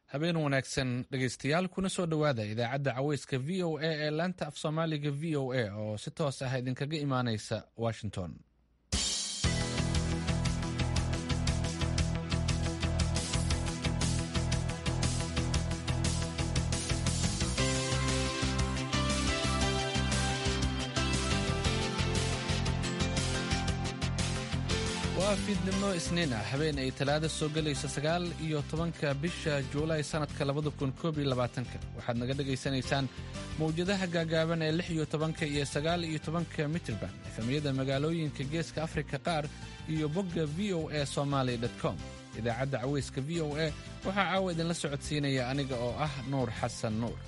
habeen wanaagsan dhegaystayaal kuna soo dhowaada idaacadda caweyska v o a ee laanta af soomaaliga v o a oo si toos ah idinkaga imaaneysa washington waa fiidnimo isniin ah habeen ay talaada soo gelayso sagaal iyo tobanka bisha juulaay sannadka labada kun koob iyo labaatanka waxaad naga dhagaysanaysaan mawjadaha gaagaaban ee lix iyo tobanka iyo sagaal iyo tobanka mitrban efamiyada magaalooyinka geeska afrika qaar iyo bogga v o a somaali com idaacadda caweyska v o a waxaa caawa idinla socodsiinaya aniga oo ah nuur xasan nuur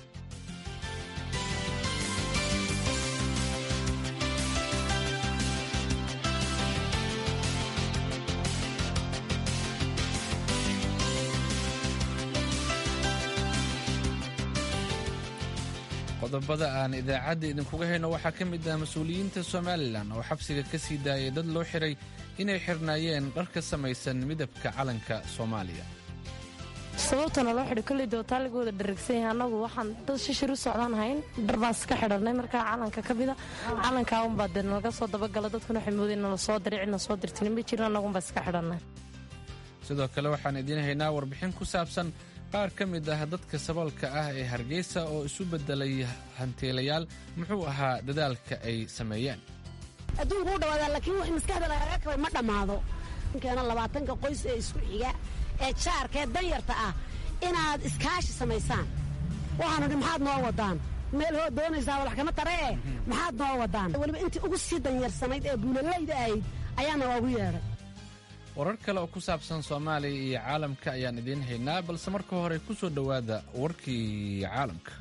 qodobada aan idaacadda idinkuga hayno waxaa ka mid ah mas-uuliyiinta somalilan oo xabsiga ka sii daayay dad loo xiray inay xirnaayeen dhar ka samaysan midabka calanka soomaaliya sababtana loo xidhay kolley dootaa laga wada dharagsanyahay annagu waxaan dad shishir u socdaan hayn dhar baan iska xidhanay markaa calanka ka mida calankaa unbaa dee nalaga soo dabagala dadkuna waxay moodeen nala soo diray cidna soo dirtinin ma jirin annagunbaa iska xidhannay sidoo kale waxaan idiin haynaa warbixin ku saabsan qaar ka mid ah dadka saboolka ah ee hargeysa oo isu beddelay hantiilayaal muxuu ahaa dadaalka ay sameeyeen adduunku u dhawaadaa laakiin wax maskaxda lagaga kabay ma dhammaado keena labaatanka qoys ee isku xiga ee jaarka ee danyarta ah inaad iskaashi samaysaan waxaanu dhi maxaad noo wadaan meel hoo doonaysaa walax kama tare e maxaad noo wadaan weliba intii ugu sii danyarsanayd ee buulalayda ahayd ayaana waagu yeedhay warar kale oo ku saabsan soomaaliya iyo caalamka ayaan idiin haynaa balse marka hore ku soo dhowaada warkii caalamka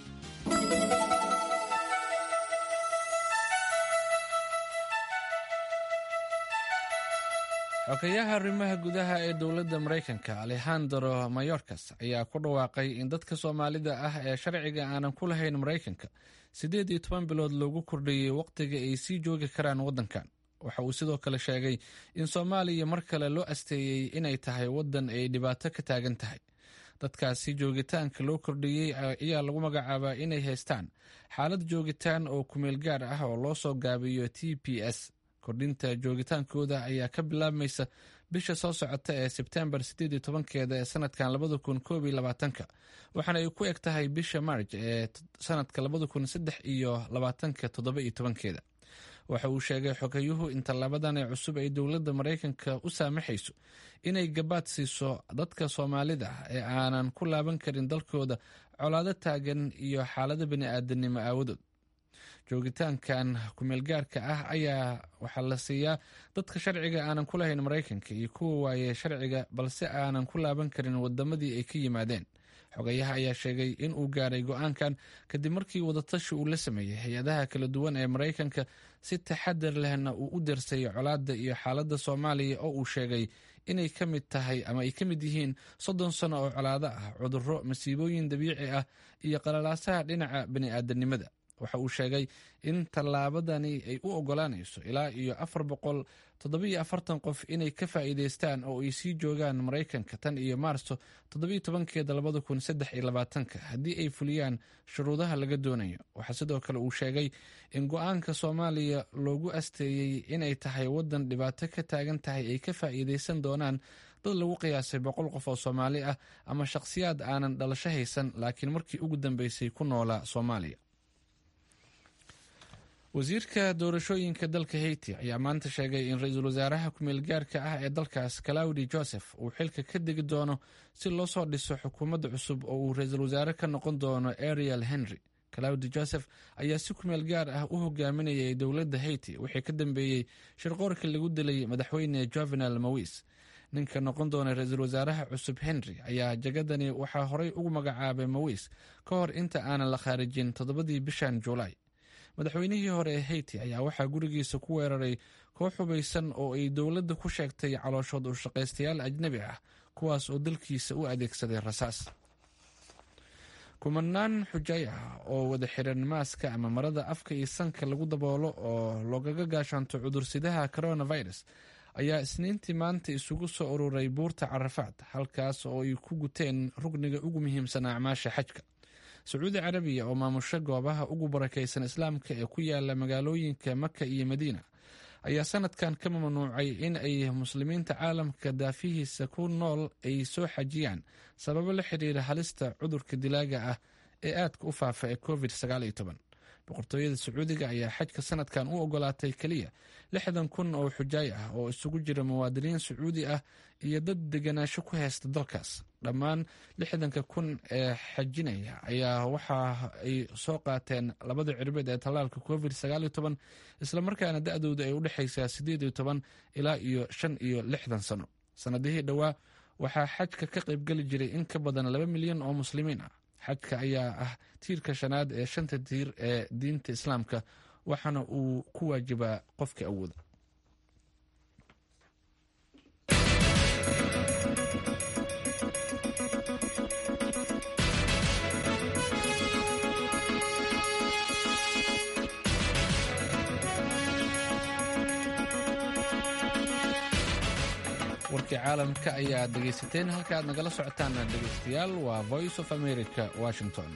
xogeyaha arrimaha gudaha ee dowladda maraykanka alexandro mayorkas ayaa ku dhawaaqay in dadka soomaalida ah ee sharciga aanan ku lahayn maraykanka siddeed iyo toban bilood loogu kordhiyey wakhtiga ay sii joogi karaan waddankan waxa uu sidoo kale sheegay in soomaaliya mar kale loo asteeyey inay tahay waddan ay dhibaato ka taagan tahay dadkaasi joogitaanka loo kordhiyey ayaa lagu magacaabaa inay haystaan xaalad joogitaan oo kumeel gaar ah oo loo soo gaabiyo t p s kordhinta joogitaankooda ayaa ka bilaabmaysa bisha soo socota ee sebtembar siddeed iyo tobankeeda ee sanadkan labada kun koob iyo labaatanka waxaana ay ku eg tahay bisha maarj ee sanadka labada kun saddex iyo labaatanka toddoba iyo tobankeeda waxa uu sheegay xogayuhu in tallaabadan ee cusub ay dowladda maraykanka u saamaxayso inay gabaad siiso dadka soomaalida ah ee aanan ku laaban karin dalkooda colaado taagan iyo xaalado bini'aadanimo aawadood joogitaankan kumeelgaarka ah ayaa waxaa la siiyaa dadka sharciga aanan ku lahayn maraykanka iyo kuwa waaye sharciga balse aanan ku laaban karin wadamadii ay ka yimaadeen xogayaha ayaa sheegay in uu gaaray go-aankan kadib markii wadatashi uu la sameeyey hay-adaha kala duwan ee maraykanka si taxadar lehna uu u darsay colaadda iyo xaaladda soomaaliya oo uu sheegay inay ka mid tahay ama ay ka mid yihiin soddon sano oo colaado ah cudurro masiibooyin dabiici ah iyo qalalaasaha dhinaca bini'aadanimada waxa uu sheegay in tallaabadani ay u ogolaanayso ilaa iyo afar boqol toddobiyo afartan qof inay ka faa'iideystaan oo ay sii joogaan maraykanka tan iyo maarso toddobiyo tobankeeda labada kun saddex iyo labaatanka haddii ay fuliyaan shuruudaha laga doonayo waxaa sidoo kale uu sheegay in go-aanka soomaaliya loogu asteeyey inay tahay waddan dhibaato ka taagan tahay ay ka faa'iideysan doonaan dad lagu qiyaasay boqol qof oo soomaali ah ama shakhsiyaad aanan dhalasho haysan laakiin markii ugu dambeysay ku noolaa soomaaliya wasiirka doorashooyinka dalka haiti ayaa maanta sheegay in ra-iisul wasaaraha ku-meel gaarka ah ee dalkaas claudi joseph uu xilka ka degi doono si loo soo dhiso xukuumadda cusub oo uu ra-iisul wasaare ka noqon doono ariel henry claudi joseph ayaa si kumeel gaar ah u hogaaminayay dowladda haiti wixii ka dambeeyey shirqoorkii lagu dilay madaxweyne jovenal mawis ninka noqon doona ra-iisul wasaaraha cusub henry ayaa jagadani waxaa horey ugu magacaabay mawis ka hor inta aanan la khaarijin toddobadii bishan juulaay madaxweynihii hore ee haiti ayaa waxaa gurigiisa ku weeraray koox hubaysan oo ay dowladda ku sheegtay calooshood u shaqaystayaal ajnabi ah kuwaas oo dalkiisa u adeegsaday rasaas kumanaan xujay ah oo wada xiran maaska ama marada afka iyo sanka lagu daboolo oo loogaga gaashaanto cudursidaha coronavirus ayaa isniintii maanta isugu soo ururay buurta carafaad halkaas oo ay ku guteen rugniga ugu muhiimsan acmaasha xajka sacuudi carabiya oo maamusho goobaha ugu barakaysan islaamka ee ku yaala magaalooyinka maka iyo madiina ayaa sanadkan ka mamnuucay in ay muslimiinta caalamka daafihiisa ku nool ay soo xajiyaan sababo la xiriira halista cudurka dilaaga ah ee aadka u faafa ee covid boqortooyada sacuudiga ayaa xajka sanadkan u ogolaatay keliya lixdan kun oo xujaay ah oo isugu jira muwaadiniin sacuudi ah iyo dad deganaansho ku haysta dalkaas dhammaan lixdanka kun ee xajinaya ayaa waxa ay soo qaateen labada cirbeed ee tallaalka covid islamarkaana da-dooda ay u dhexaysaa ilaa iyo shan iyo lixdan sano sanadihii dhowaa waxaa xajka ka qaybgeli jiray in ka badan laba milyan oo muslimiin ah xajka ayaa ah tiirka shanaad ee shanta tiir ee diinta islaamka waxaana uu ku waajibaa qofka awooda warkii caalamka ayaad dhegaysateen halka aad nagala socotaan dhegaystayaal waa voice of america washington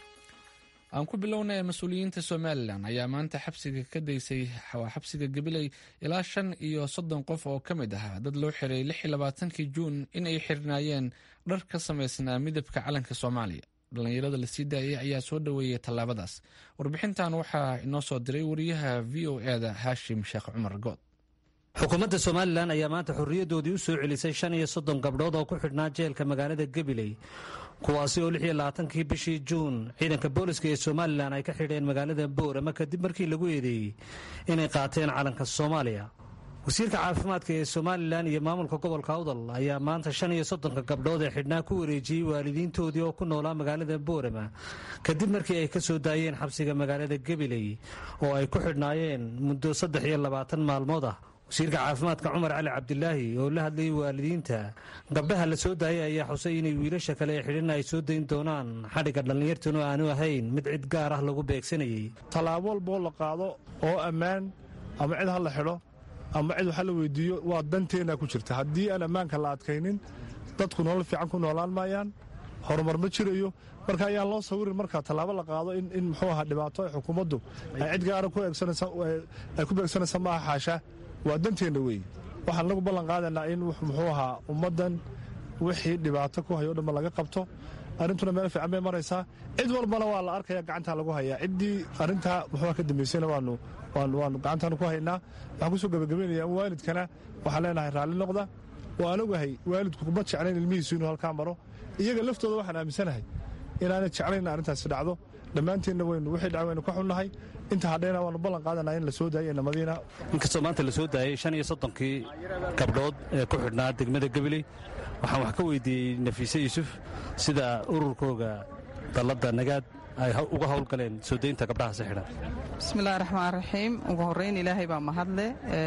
aan ku bilownay mas-uuliyiinta somalilan ayaa maanta xabsiga ka daysay xabsiga gabiley ilaa shan iyo soddon qof oo ka mid ahaa dad loo xiray lix iyo labaatankii juun in ay xirnaayeen dhar ka samaysnaa midabka calanka soomaaliya dhallinyarada lasii daayay ayaa soo dhoweeyey tallaabadaas warbixintan waxaa inoo soo diray wariyaha v o eda haashim sheekh cumar good xukuumadda somalilan ayaa maanta xorriyaddoodii u soo celisay shan iyo soddon gabdhood oo ku xidhnaa jeelka magaalada gabiley kuwaasi oo lix iyo labaatankii bishii juun ciidanka booliska ee somalilan ay ka xidheen magaalada boorama kadib markii lagu eedeeyey inay qaateen calanka soomaaliya wasiirka caafimaadka ee somalilan iyo maamulka gobolka awdal ayaa maanta shan iyo soddonka gabdhood ee xidhnaa ku wareejiyey waalidiintoodii oo ku noolaa magaalada boorama kadib markii ay ka soo daayeen xabsiga magaalada gabiley oo ay ku xidhnaayeen muddo saddex iyo labaatan maalmood ah wasiirka caafimaadka cumar cali cabdilaahi oo la hadlayay waalidiinta gabdhaha la soo daayay ayaa xusay inay wiilasha kale ee xidhan ay soo dayn doonaan xadhigga dhallinyartuna aanu ahayn mid cid gaar ah lagu beegsanayay tallaabo walboo la qaado oo ammaan ama cid ha la xidho ama cid waxa la weydiiyo waa danteenna ku jirta haddii aan ammaanka la adkaynin dadku nolol fiican ku noolaan maayaan horumar ma jirayo marka ayaan loo sawirin marka tallaabo la qaado in muxuu ahaa dhibaato ay xukuumaddu ay cid gaara ay ku beegsanaysa maaha xaasha waa danteenna weeye waxaan nagu ballan qaadaynaa in muxuu ahaa ummaddan wixii dhibaato ku hayo o dhanba laga qabto arrintuna meel fiican bay maraysaa cid walbana waa la arkaya gacantaa lagu hayaa ciddii arrintaa muxuuha ka dambaysayna waanu waanu gacantaanu ku haynaa waxaan kusoo gebagabaynaya in waalidkana waxaan leenahay raalli noqda waan ogahay waalidku kuma jeclayn ilmihiisu inuu halkaa maro iyaga laftooda waxaan aaminsanahay inaanay jeclayn arrintaasi dhacdo dhammaanteenna waynu wixii dhaca waynu ka xunnahay inta hadhayna waanu ballan qaadanaa in la soo daayay inamadiina inkastoo maanta la soo daayay shan iyo soddonkii gabdhood ee ku xidhnaa degmada gabiley waxaan wax ka weydiiyey nafiise yuusuf sida ururkooga dalladda nagaad ay uga howlgaleen soo daynta gabdhahaasi xidhan bismillahi raxmaan raxiim ugu horrayn ilaahay baa mahadle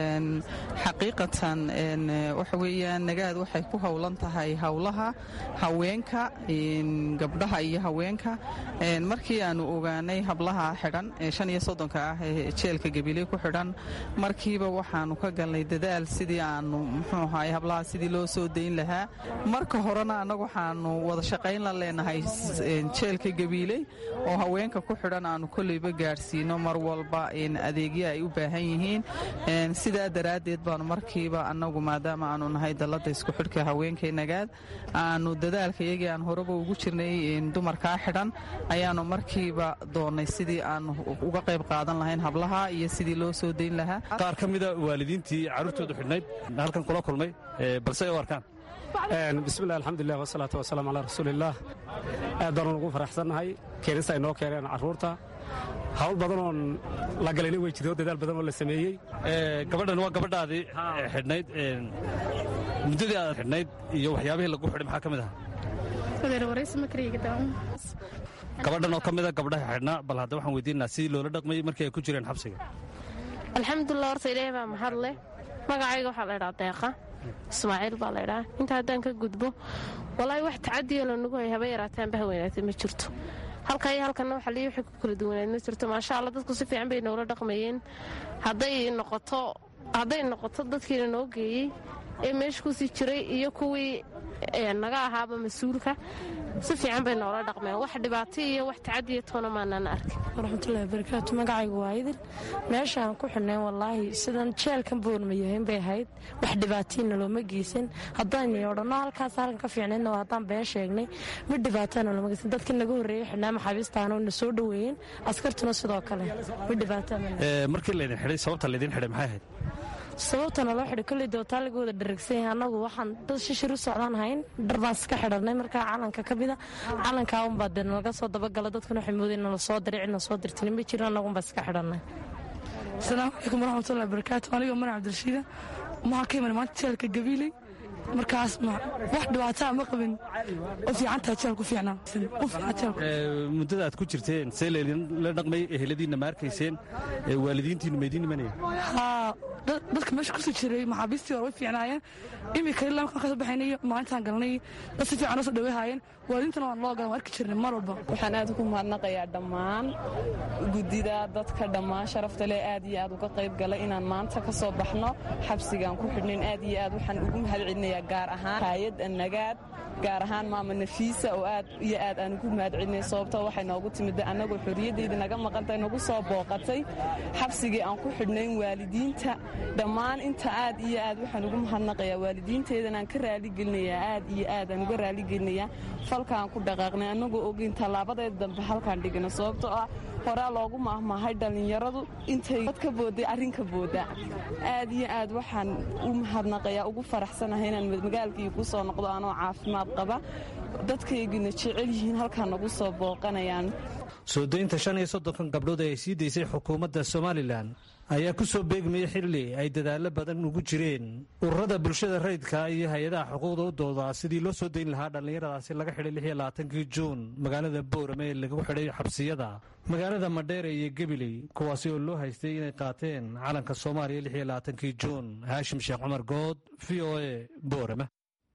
xaqiiqatan waxa weeyaan nagaad waxay ku howlan tahay howlaha haweenka gabdhaha iyo haweenka markii aanu ogaanay hablaha xidhan ee shan iyo soddonka ah ee jeelka gabiley ku xidhan markiiba waxaanu ka galnay dadaal sidii aanu muxuu ahaay hablaha sidii loo soo dayn lahaa marka horena annagu waxaanu wada shaqayn la leenahay jeelka gabiiley oo haweenka ku xidhan aanu kolleyba gaadhsiino mar walba adeegya ay u baahan yihiin sidaa daraaddeed baanu markiiba annagu maadaama aanu nahay dalladda isku xidhka haweenkay nagaad aanu dadaalka iyagii aan horeba ugu jirnay dumarkaa xidhan ayaanu markiiba doonnay sidii aanu uga qayb qaadan lahayn hablaha iyo sidii loo soo dayn lahaa qaar ka mida waalidiintii carruurtoodu xidhnayd halkan kula kulmay balse ay u arkaan bismillahi alxamdulilah wasalaatu wasalaam calaa rasuuliillaah aad baanu ugu faraxsannahay keenista ay noo keeneen carruurta hawl badan oon la galayna way jirto dadaal badan oo la sameeyey gabadhan waa gabadhaadii xidhnayd muddadii aad xidhnayd iyo waxyaabihii lagu xidhay maxaa ka mid ahaa gabadhan oo ka mida gabdhaha xidhnaa bal hadda waxaan weydiinaa sidii loola dhaqmayey markii ay ku jireen xabsiga alxamdulilah horta ilaahay baa mahad leh magacayga waxaa la ydhaa deeqa ismaaciil baa laydhaa inta haddaan ka gudbo walaahi wax tacadiyo lanagu hay haba yaraataan baha weynaatay ma jirto halka iyo halkanna waxa liyi waxay ku kala duwanayd ma jirto maasha allah dadku si fiican bay noola dhaqmayeen hadday noqoto hadday noqoto dadkiina noo geeyey ee meesha kusii jiray iyo kuwii naga ahaaba mas-uulka si fiican bay noola dhaqmeen wax dhibaato iyo wax tacadiya toona maanaan arkin waraxmatullahi barakaatu magacaygu waa idil meeshaan ku xidhnayn wallaahi sidan jeelkan boorma yahayn bay ahayd wax dhibaatayna looma geysan haddaan odhanno halkaas halkan ka fiicnaydna waa haddaan been sheegnay mid dhibaatana looma geysan dadkii naga horreeyey xidhnaa maxaabiistaana na soo dhoweeyeen askartuna sidoo kale mid dhibaata markii laydin xidhay sababta laydin xidhay maxay ahayd sababtana loo xidhay kolley dootaa laga wada dharagsan yahay annagu waxaan dad shishir u socdaan hayn dhar baan iska xidhanay markaa calanka ka mida calankaa unbaa dee nalaga soo dabagala dadkuna waxay moodeen nala soo diray cidna soo dirtini ma jirin annagunbaa iska xidhanay asalaamu calaykum waraxmatullahi barakaatu aniga manac cabdirashiida maxaa ka iman maanta jeelka gabiiley markaas wax dhibaataa ma qabin u fiicantaha jeel ku fiicnaa u fiican jeel muddada aad ku jirteen see la dhaqmay eheladiinna ma arkayseen waalidiintiinnu maydin imanaya haa dadka meesha kusoo jiray maxaabiistii hore way fiicnaayeen imika ilaa markaan kasoo baxaynay maalintaan galnay dad si fiican noo soo dhaweehaayeen waalidiintana waan loo galan waan arki jirnay mar walba waxaan aad ugu mahadnaqayaa dhammaan guddida dadka dhammaan sharafta leh aad iyo aad uga qayb galay inaan maanta ka soo baxno xabsigaan ku xidhnayn aad iyo aad waxaan ugu mahad celinayaa gaar ahaan hayadda nagaad gaar ahaan maama nafiisa oo aad iyo aad aan ugu mahad celinay sababtoo waxay noogu timid annagoo xorriyaddeydii naga maqantay nagu soo booqatay xabsigii aan ku xidhnayn waalidiinta dhammaan inta aad iyo aad waxaan ugu mahadnaqayaa waalidiinteedan aan ka raaligelinayaa aad iyo aad aan uga raaligelinayaa falkaan ku dhaqaaqnay annagoo ogeyn tallaabadeeda dambe halkaan dhigna sababtoo ah horaa loogu maahmaahay dhallinyaradu intay dad ka booday arrinka booda aad iyo aad waxaan u mahadnaqayaa ugu faraxsanahay inaan magaalkii ku soo noqdo anoo caafimaad qaba dadkaygina jecel yihiin halkaan nagu soo booqanayaan soo daynta shan iyo soddonkan gabdhood ee ay sii daysay xukuumadda somalilan ayaa ku soo beegmayay xilli ay dadaallo badan ugu jireen ururada bulshada rayidka iyo hay-adaha xuquuqda u doodaa sidii loo soo dayn lahaa dhallinyaradaasi laga xidhay lix iyo labaatankii juun magaalada boorame ee lagu xidhay xabsiyada magaalada madheere iyo gebiley kuwaasi oo loo haystay inay qaateen calanka soomaaliya lix iyo labaatankii juun haashim sheekh cumar good v o a boorame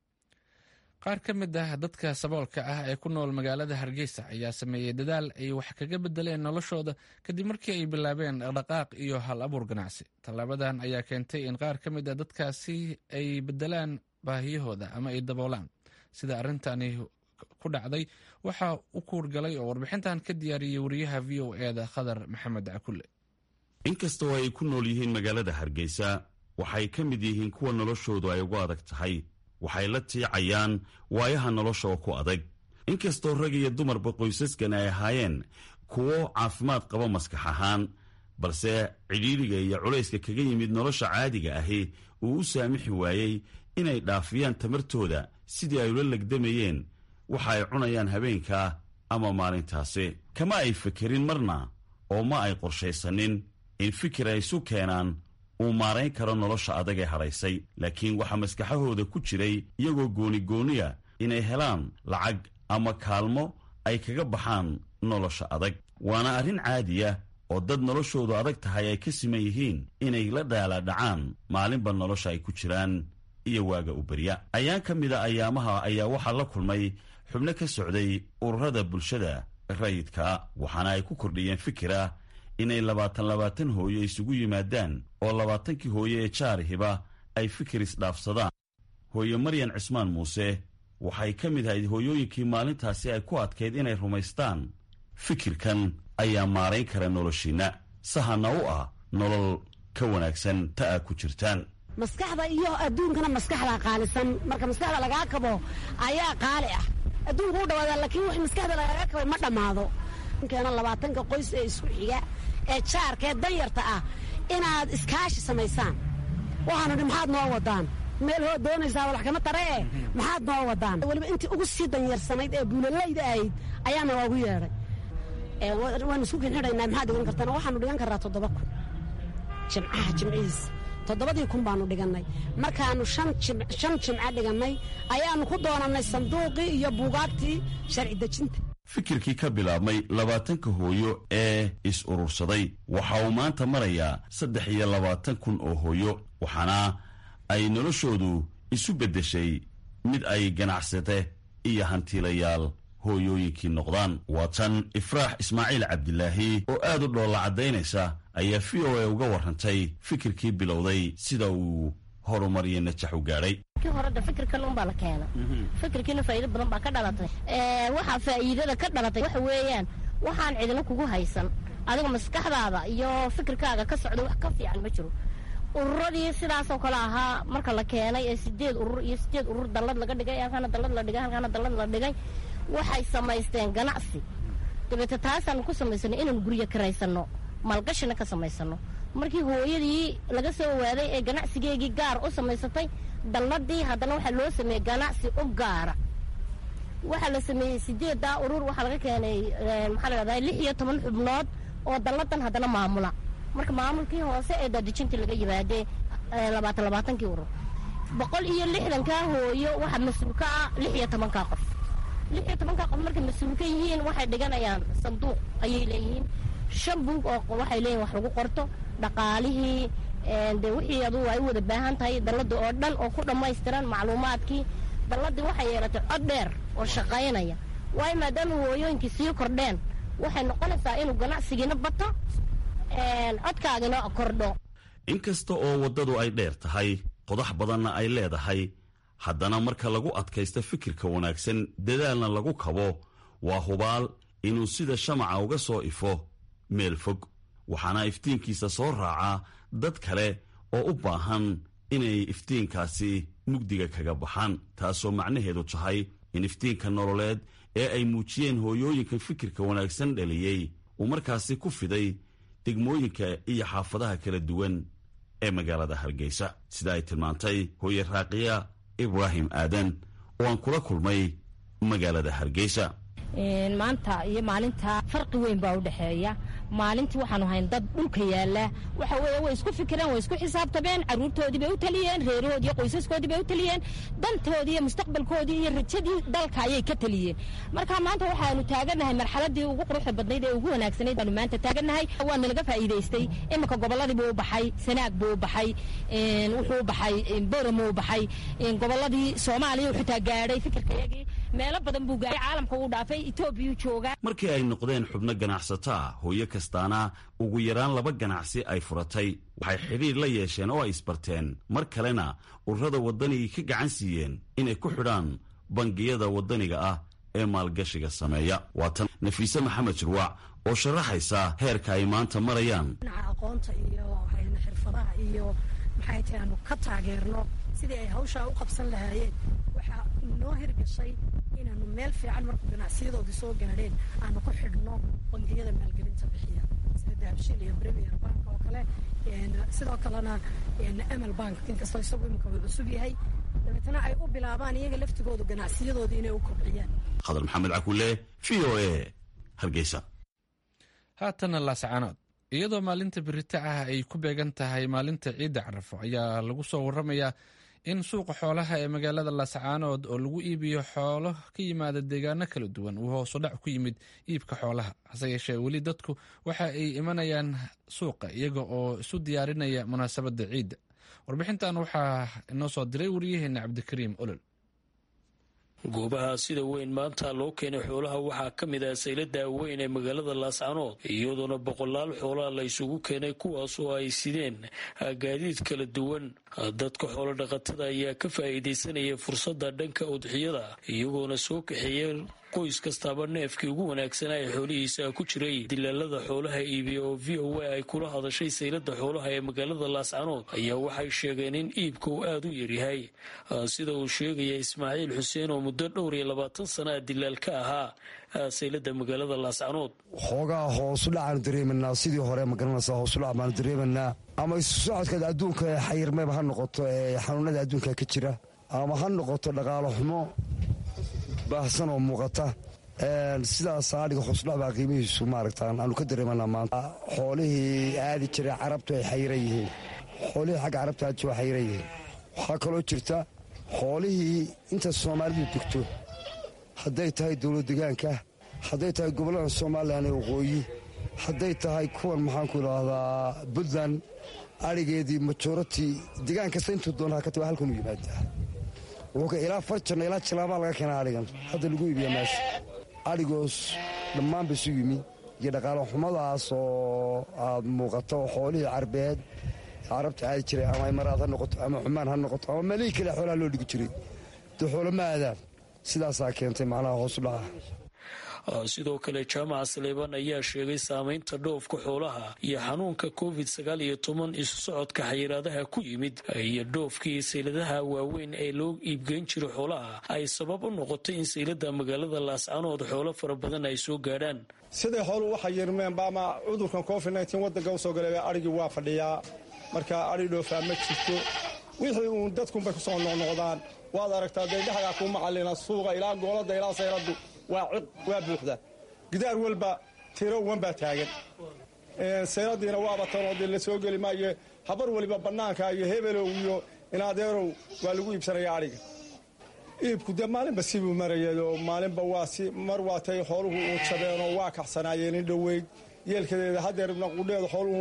qaar ka mid ah dadka saboolka ah ee ku nool magaalada hargeysa ayaa sameeyey dadaal ay wax kaga bedeleen noloshooda kadib markii ay bilaabeen dhaqdhaqaaq iyo hal abuur ganacsi tallaabadan ayaa keentay in qaar ka mid ah dadkaasi ay bedelaan baahiyahooda ama ay daboolaan sida arrintani ku dhacday waxaa u kuurgalay oo warbixintan ka diyaariyey wariyaha v o e da khadar maxamed cakulle inkastoo ay ku nool yihiin magaalada hargeysa waxay ka mid yihiin kuwa noloshoodu ay ugu adag tahay waxay la tiicayaan waayaha nolosha oo ku adag inkastoo rag iyo dumarba qoysaskan ay ahaayeen kuwo caafimaad qaba maskax ahaan balse cidhiidhiga iyo culayska kaga yimid nolosha caadiga ahi uu u saamixi waayey inay dhaafiyaan tamartooda sidii ay ula legdamayeen waxa ay cunayaan habeenkaa ama maalintaasi kama ay fekerin marna oo ma ay qorshaysanin in fikir ay isu keenaan uu maarayn karo nolosha adag ee hadhaysay laakiin waxaa maskaxahooda ku jiray iyagoo goonigooniya inay helaan lacag ama kaalmo ay kaga baxaan nolosha adag waana arrin caadiya oo dad noloshoodu adag tahay ay ka siman yihiin inay la dhaalaadhacaan maalinba nolosha ay ku jiraan iyo waaga u berya ayaan ka mida ayaamaha ayaa waxaa la kulmay xubno ka socday ururada bulshada rayidka waxaana ay ku kordhiyeen fikira inay labaatan labaatan hooyo isugu yimaadaan oo labaatankii hooyo ee jaarihiba ay fikir isdhaafsadaan hooyo maryan cismaan muuse waxay ka mid ahayd hooyooyinkii maalintaasi ay ku adkayd inay rumaystaan fikirkan ayaa maarayn kara noloshiinna sahana u ah nolol ka wanaagsan ta aa ku jirtaan maskaxda iyo adduunkana maskaxdaa qaalisan marka maskaxda lagaa kabo ayaa qaali ah adduunku u dhawaada laakiin wix maskaxda lagaaga kabay ma dhammaado keena labaatanka qoys ee isku xiga ee jaarka ee danyarta ah inaad iskaashi samaysaan waxaanu dhi maxaad noo wadaan meel hoo doonaysaa walax kama tare e maxaad noo wadaan weliba intii ugu sii danyarsanayd ee buulalayda ahayd ayaana waagu yeedhay waanu isku kinxidhaynaa maxaad dhigan kartaan waxaanu dhigan karraa toddoba kun jimcaha jimcihiis toddobadii kun baanu dhigannay markaannu shan jimco dhigannay ayaannu ku doonannay sanduuqii iyo buugaagtii sharci dejinta fikirkii ka bilaabmay labaatanka hooyo ee is urursaday waxa uu maanta marayaa saddex iyo labaatan kun oo hooyo waxaana ay noloshoodu isu beddeshay mid ay ganacsate iyo hantiilayaal hooyooyinkii noqdaan waa tan ifraax ismaaciil cabdilaahi oo aad u dhoolla caddaynaysa ayaa v o a uga warrantay fikirkii bilowday sida uu horumariyo najax u gaadhay kii horeda fikirkan unbaa la keena fikirkiina faa'iido badan baa ka dhalatay waxaa faa'iidada ka dhalatay waxa weeyaan waxaan cidina kugu haysan adiga maskaxdaada iyo fikirkaaga ka socda wax ka fiican ma jiro ururadii sidaasoo kale ahaa marka la keenay ee sideed urur iyo sideed urur dallad laga dhigay halkaana dallad la dhigay halkaana dallad la dhigay waxay samaysteen ganacsi dabeete taasaan ku samaysanay inaan guryo karaysano maalgashina ka samaysano markii hooyadii laga soo waaday ee ganacsigeegii gaar u samaysatay dalladii haddana waxaa loo sameeyey ganacsi u gaara waxaa la sameeyey sideeddaa urur waxaa laga keenay maxaa la dhahdaa lix iyo toban xubnood oo dalladan haddana maamula marka maamulkii hoose ee daadejintii laga yimaadee labaatan labaatankii urur boqol iyo lixdankaa hooyo waxaa mas-uul ka ah lix iyo tobankaa qof lix iyo tobankaa qof markay mas-uul ka yihiin waxay dhiganayaan sanduuq ayay leeyihiin shan buug oo waxay leeyihin wax lagu qorto dhaqaalihii de wixii adugu ay u wada baahan tahay dallada oo dhan oo ku dhammaystiran macluumaadkii dalladii waxay yeelatay cod dheer oo shaqaynaya waayo maadaama hooyooyinkii sii kordheen waxay noqonaysaa inuu ganacsigiina bato codkaagina kordho inkasta oo waddadu ay dheer tahay qodax badanna ay leedahay haddana marka lagu adkaysto fikirka wanaagsan dadaalna lagu kabo waa hubaal inuu sida shamaca uga soo ifo meel fog waxaana iftiinkiisa soo raacaa dad kale oo u baahan inay iftiinkaasi mugdiga kaga baxaan taasoo macnaheedu tahay in iftiinka nololeed ee ay muujiyeen hooyooyinka fikirka wanaagsan dhaliyey uu markaasi ku fiday degmooyinka iyo xaafadaha kala duwan ee magaalada hargeysa sida ay tilmaantay hooye raaqiya ibraahim aadan oo aan kula kulmay magaalada hargeysa maanta iyo maalinta farqi weyn baa u dhexeeya maalintii waxaanu hayn dad dhulka yaala waxa weeye way isku fikireen way isku xisaabtameen caruurtoodii bay u taliyeen reerahoodii iyo qoysaskoodii bay u taliyeen dantoodii iyo mustaqbalkoodii iyo rajadii dalka ayay ka taliyeen marka maanta waxaanu taagannahay marxaladii ugu quruxda badnayd ee ugu wanaagsanayd baanu maanta taagannahay waana laga faa'iidaystay iminka gobolladii buu u baxay sanaag buu u baxay wuxuu u baxay boram u baxay gobolladii soomaaliya xitaa gaadhay fikirkayagii meelo badan buu gaadhay caalamka uu dhaafay etoobiyuu joogaa markii ay noqdeen xubno ganacsato ah hooyo kastaana ugu yaraan laba ganacsi ay furatay waxay xidhiir la yeesheen oo ay isbarteen mar kalena ururada waddanigii ka gacan siiyeen inay ku xidhaan bangiyada waddaniga ah ee maalgashiga sameeya waa tan nafiise maxamed jirwaac oo sharaxaysa heerka ay maanta marayaan dhinaca aqoonta iyo xirfadaha iyo maxay tahay aanu ka taageerno sidii ay hawshaa u qabsan lahaayeen waxaa noo hirgashay inaanu meel fiican markuu ganacsiyadoodii soo gaadheen aanu ku xidhno bangiyada maalgelinta bixiya sida dahabshil iyo premier bank oo kale sidoo kalena amal bank inkastoo isagu imika uu cusub yahay dabeetana ay u bilaabaan iyaga laftigoodu ganacsiyadooda inay u kobciyaan khadar maxamed cakulle v o a hargeysa haatana laascaanood iyadoo maalinta birita ah ay ku beegan tahay maalinta ciidda carafo ayaa lagu soo waramayaa in suuqa xoolaha ee magaalada laascaanood oo lagu iibiyo xoolo ka yimaada deegaano kala duwan uu hoosu dhac ku yimid iibka xoolaha hase yeeshee weli dadku waxa ay imanayaan suuqa iyaga oo isu diyaarinaya munaasabadda ciidda warbixintan waxaa inoo soo diray wariyaheena cabdikariim olol goobaha sida weyn maanta loo keenay xoolaha waxaa ka mid ah saylada weyn ee magaalada laascanood iyadoona boqolaal xoolaha la isugu keenay kuwaas oo ay sideen gaadiid kala duwan dadka xoolo dhaqatada ayaa ka faa'iidaysanaya fursadda dhanka udxiyada iyagoona soo kaxeeya qoys kastaaba neefkii ugu wanaagsanaa ee xoolihiisa ku jiray dilaalada xoolaha iibiya oo v o a ay kula hadashay saylada xoolaha ee magaalada laascanood ayaa waxay sheegeen in iibka uu aada u yaryahay sida uu sheegaya ismaaciil xuseen oo muddo dhowr iyo labaatan sanaa dilaal ka ahaa saylada magaalada laascanood xoogaa hoosu dhacaanu dareemanaa sidii hore magaranaysa hoosudhac baanu dareemanaa ama isu socodkeeda adduunka ee xayirmayba ha noqoto ee xanuunada adduunka ka jira ama ha noqoto dhaqaalo xumo baahsan oo muuqata sidaas adhiga hoosudhac baa qiimihiisu maaragta aanu ka dareemanaa maanta xoolihii aadi jiray carabtu ay xayiran yihiin xoolihii xagga carabta aadi jira xayiran yihiin waxaa kaloo jirta xoolihii inta soomaalidu degto hadday tahay dowlad degaanka hadday tahay gobollada somalilan ee waqooyi hadday tahay kuwan maxaanku idhaahdaa puntland adhigeedii majority degaan kasta intuu doonaa ka taga halkan u yimaadaa wuxuu ilaa farjanna ilaa jilaabaa laga keenaa adhigan hadda lagu iibiya meesha adhigoos dhammaan ba isu yimi iyo dhaqaalo xumadaas oo aad muuqato xoolihii carbeed carabta aadi jiray ama imaraad ha noqoto ama xumaan ha noqoto ama meelihii kale xoolaha loo dhigi jiray dee xoolo ma aadaan sidaasaa keentay macnaha hoosu dhaca sidoo kale jaamaca saleebaan ayaa sheegay saameynta dhoofka xoolaha iyo xanuunka covid sagaal iyo toban isu socodka xayiraadaha ku yimid iyo dhoofkii sayladaha waaweyn ee loo iibgeyn jiray xoolaha ay sabab u noqotay in saylada magaalada laascanood xoolo fara badan ay soo gaadhaan siday xooluhu waxa yirmeenba ama cudurkan covid nteen wadanka usoo galay arigii waa fadhiyaa marka ari dhoofaa ma jirto wixii uun dadkunbay ku soo noqnoqdaan waad aragtaa dee dhexdaa kuu macalina suuqa ilaa goolada ilaa sayladu waa ciq waa buuxda gidaar walba tiro wan baa taagan sayladiina waaba tanoo dee la soo geli maayo habar waliba bannaanka iyo hebelow iyo inadeerow waa lagu iibsanaya adhiga iibku dee maalinba sibuu marayado maalinba waa si mar waatay xooluhu uu jabeenoo waa kaxsanaayeen in dhoweyd yeelkadeeda hadeerna qudheeda xooluhu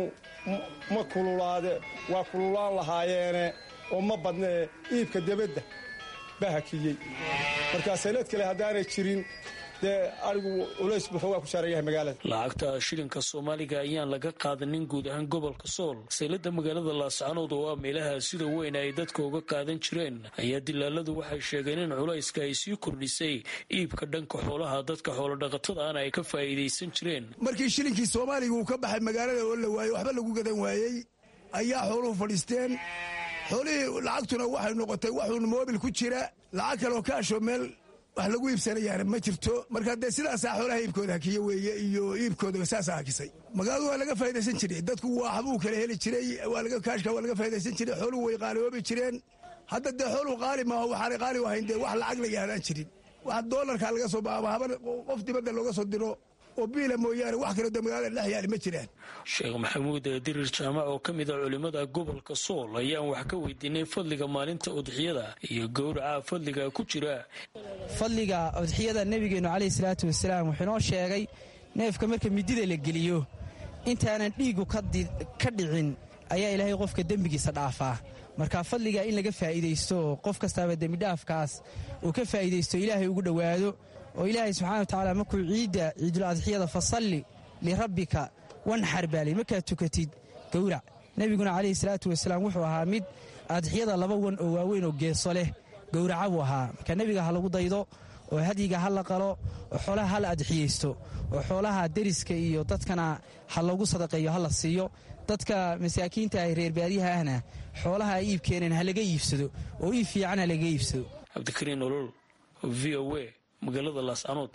ma kululaade waa kululaan lahaayeene oo ma badnee iibka debadda baa hakiyey markaa saylad kale haddaanay jirin dee arigu culays buu xoogaa ku saaran yahay magaalada lacagta shilinka soomaaliga ayaan laga qaadanin guud ahaan gobolka sool saylada magaalada laascanood oo ah meelaha sida weyn ay dadka uga qaadan jireen ayaa dilaaladu waxay sheegeen in culayska ay sii kordhisay iibka dhanka xoolaha dadka xoolodhaqatada ana ay ka faa'iidaysan jireen markii shilinkii soomaaliga uu ka baxay magaalada oo la waayey waxba lagu gadan waayey ayaa xooluhu fadhiisteen xoolihii lacagtuna waxay noqotay waxuun moobil ku jira lacag kaleoo kaasho meel wax lagu iibsanayaana ma jirto marka dee sidaasaa xoolaha iibkooda hakiye weeye iyo iibkooda saasaa hakisay magaaladu waa laga faa'idaysan jiray dadku waxbuu kala heli jiray kaashka waa laga faa'idaysan jiray xooluhu way qaaliyoobi jireen hadda dee xooluhu qaali maaho waxaanay qaali ahayn dee wax lacag la yaadaan jirin wax doolarka laga soo ama haban qof dibadda looga soo diro oo biila mooyaane wax kaloo dee magaalada dhex yaali ma jiraan sheekh maxamuud dirir jaamac oo ka mid ah culimmada gobolka sool ayaan wax ka weydiinay fadliga maalinta udxiyada iyo gowraca fadliga ku jira fadliga udxiyada nebigeennu caleyhi salaatu wasalaam wuxuu inoo sheegay neefka marka midida la geliyo intaanan dhiigu ka dhicin ayaa ilaahay qofka dembigiisa dhaafaa marka fadliga in laga faa'iidaysto oo qof kastaaba dembidhaafkaas uu ka faa'iidaysto ilaahay ugu dhowaado oo ilaahay subxana wa tacaala markuu ciidda ciidul adxiyada fasalli lirabbika wanxar baali markaad tukatid gowrac nebiguna calayhi salaatu wasalaam wuxuu ahaa mid adxiyada laba wan oo waaweyn oo geeso leh gowraca buu ahaa marka nebiga ha lagu daydo oo hadyiga ha la qalo oo xoolaha ha la adxiyaysto oo xoolaha deriska iyo dadkana ha loogu sadaqeeyo ha la siiyo dadka masaakiinta ah reer baadiyaha ahna xoolaha ay iib keeneen ha laga iibsado oo iib fiican ha laga iibsado cabdikariin olol v o a magaalada laascanood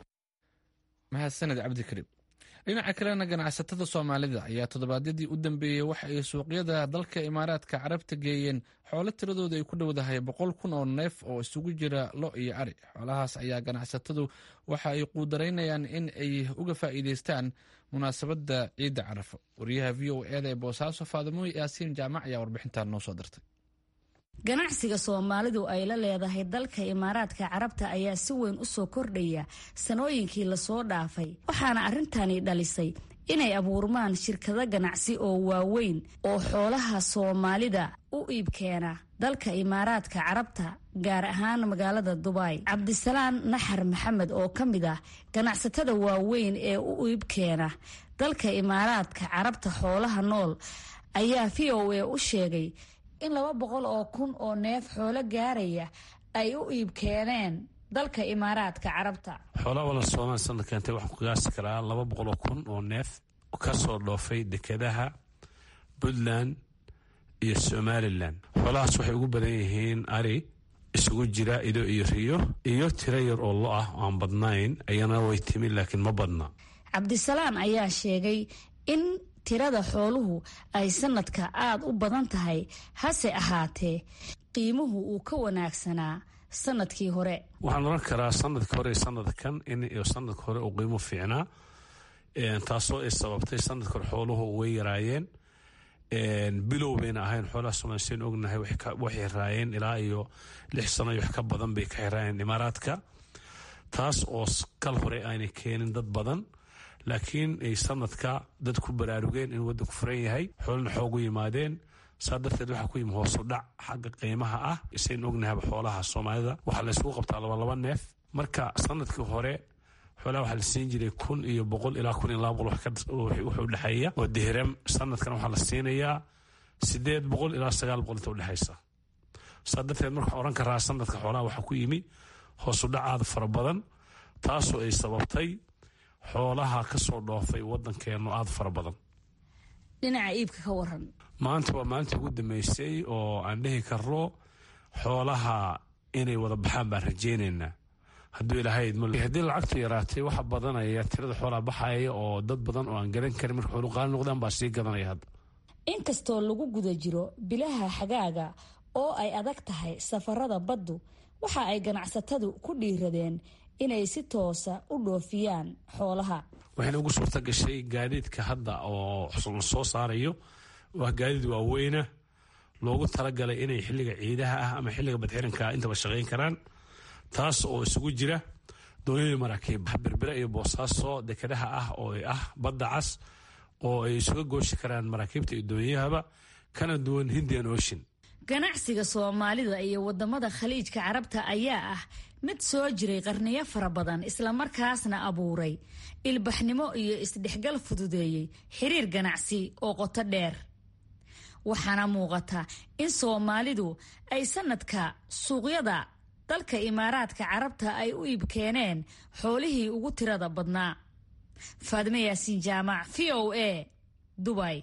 mahadsaned cabdikariim dhinaca kalena ganacsatada soomaalida ayaa toddobaadyadii u dambeeyey waxa ay suuqyada dalka imaaraadka carabta geeyeen xoolo tiradooda ay ku dhowdahay boqol kun oo neef oo isugu jira lo iyo ari xoolahaas ayaa ganacsatadu waxa ay quudaraynayaan in ay uga faa'iidaystaan munaasabadda ciidda carafo wariyaha v o eda ee boosaaso faadimo yaasiin jaamac ayaa warbixintan noo soo dirtay ganacsiga soomaalidu ay la leedahay dalka imaaraadka carabta ayaa si weyn u soo kordhaya sanooyinkii lasoo dhaafay waxaana arrintani dhalisay inay abuurmaan shirkado ganacsi oo waaweyn oo xoolaha soomaalida u iibkeena dalka imaaraadka carabta gaar ahaan magaalada dubai cabdisalaan naxar maxamed oo ka mid ah ganacsatada waaweyn ee u iibkeena dalka imaaraadka carabta xoolaha nool ayaa v o a u sheegay in laba boqol oo kun oo neef xoolo gaaraya ay u iib keeneen dalka imaaraadka carabta xoolaha walan soomaali sanad keentay waxaan ku qiyaasi karaa laba boqol oo kun oo neef ka soo dhoofay dekedaha puntland iyo somalilan xoolahaas waxay ugu badan yihiin ari isugu jira ido iyo riyo iyo tiro yar oo lo ah aan badnayn ayana way timi laakiin ma badna cabdisalaan ayaa sheegay in tirada xooluhu ay sanadka aada u badan tahay hase ahaatee qiimuhu uu ka wanaagsanaa sanadkii hore waxaan oran karaa sanadkii hore sanadkan in sanadka hore uu qiimo fiicnaa taasoo ay sababtay sanadka hore xooluhu way yaraayeen bilow bayna ahayn xoolaha somaalisan ognahay waxay raayeen ilaa iyo lix sano iyo wax ka badan bay ka xiraayeen imaaraadka taas oo kal hore aanay keenin dad badan laakiin ay sanadka dad ku baraarugeen in waddanku furan yahay xoolana xoogu yimaadeen saa darteed waxaa ku yimi hoosu dhac xagga qiimaha ah isayn ognahayba xoolaha soomaalida waxaa la isugu qabtaa labalaba neef marka sanadkii hore xoolaha waxaa la siin jiray kun iyo boqol ilaa kun iyo laba boqol wuxuu dhexeeya oo dihram sanadkan waxaa la siinayaa sideed boqol ilaa sagaal boqol inta udhexaysa saa darteed marka oran karaa sanadka xoolaha waxaa ku yimi hoosudhac aad fara badan taasoo ay sababtay xoolaha ka soo dhoofay waddankeennu aad fara badan dhinaca iibka ka waran maanta waa maalintii ugu dambeysay oo aan dhihi karno xoolaha inay wada baxaan baan rajaynaynaa hadduu ilaahay idmo haddii lacagtu yaraatay waxa badanaya tirada xoolaha baxaya oo dad badan oo aan garan karin marka xoolu qaali noqdaan baa sii gadanaya hadda inkastoo lagu guda jiro bilaha xagaaga oo ay adag tahay safarada baddu waxa ay ganacsatadu ku dhiiradeen inay si toosa u dhoofiyaan xoolaha waxayna ugu suurta gashay gaadiidka hadda oo la soo saarayo waa gaadiid waaweyna loogu talagalay inay xilliga ciidaha ah ama xilliga badxiranka intaba shaqayn karaan taas oo isugu jira dooniyada maraakiib berbere iyo boosaaso dekedaha ah oo ah badda cas oo ay isuga gooshi karaan maraakiibta iyo doonyahaba kana duwan hindian ocean ganacsiga soomaalida iyo wadamada khaliijka carabta ayaa ah mid soo jiray qarniyo fara badan islamarkaasna abuuray ilbaxnimo iyo isdhexgal fududeeyey xiriir ganacsi oo qoto dheer waxaana muuqata in soomaalidu ay sanadka suuqyada dalka imaaraadka carabta ay u iibkeeneen xoolihii ugu tirada badnaa faadime yaasiin jaamac v o a dubay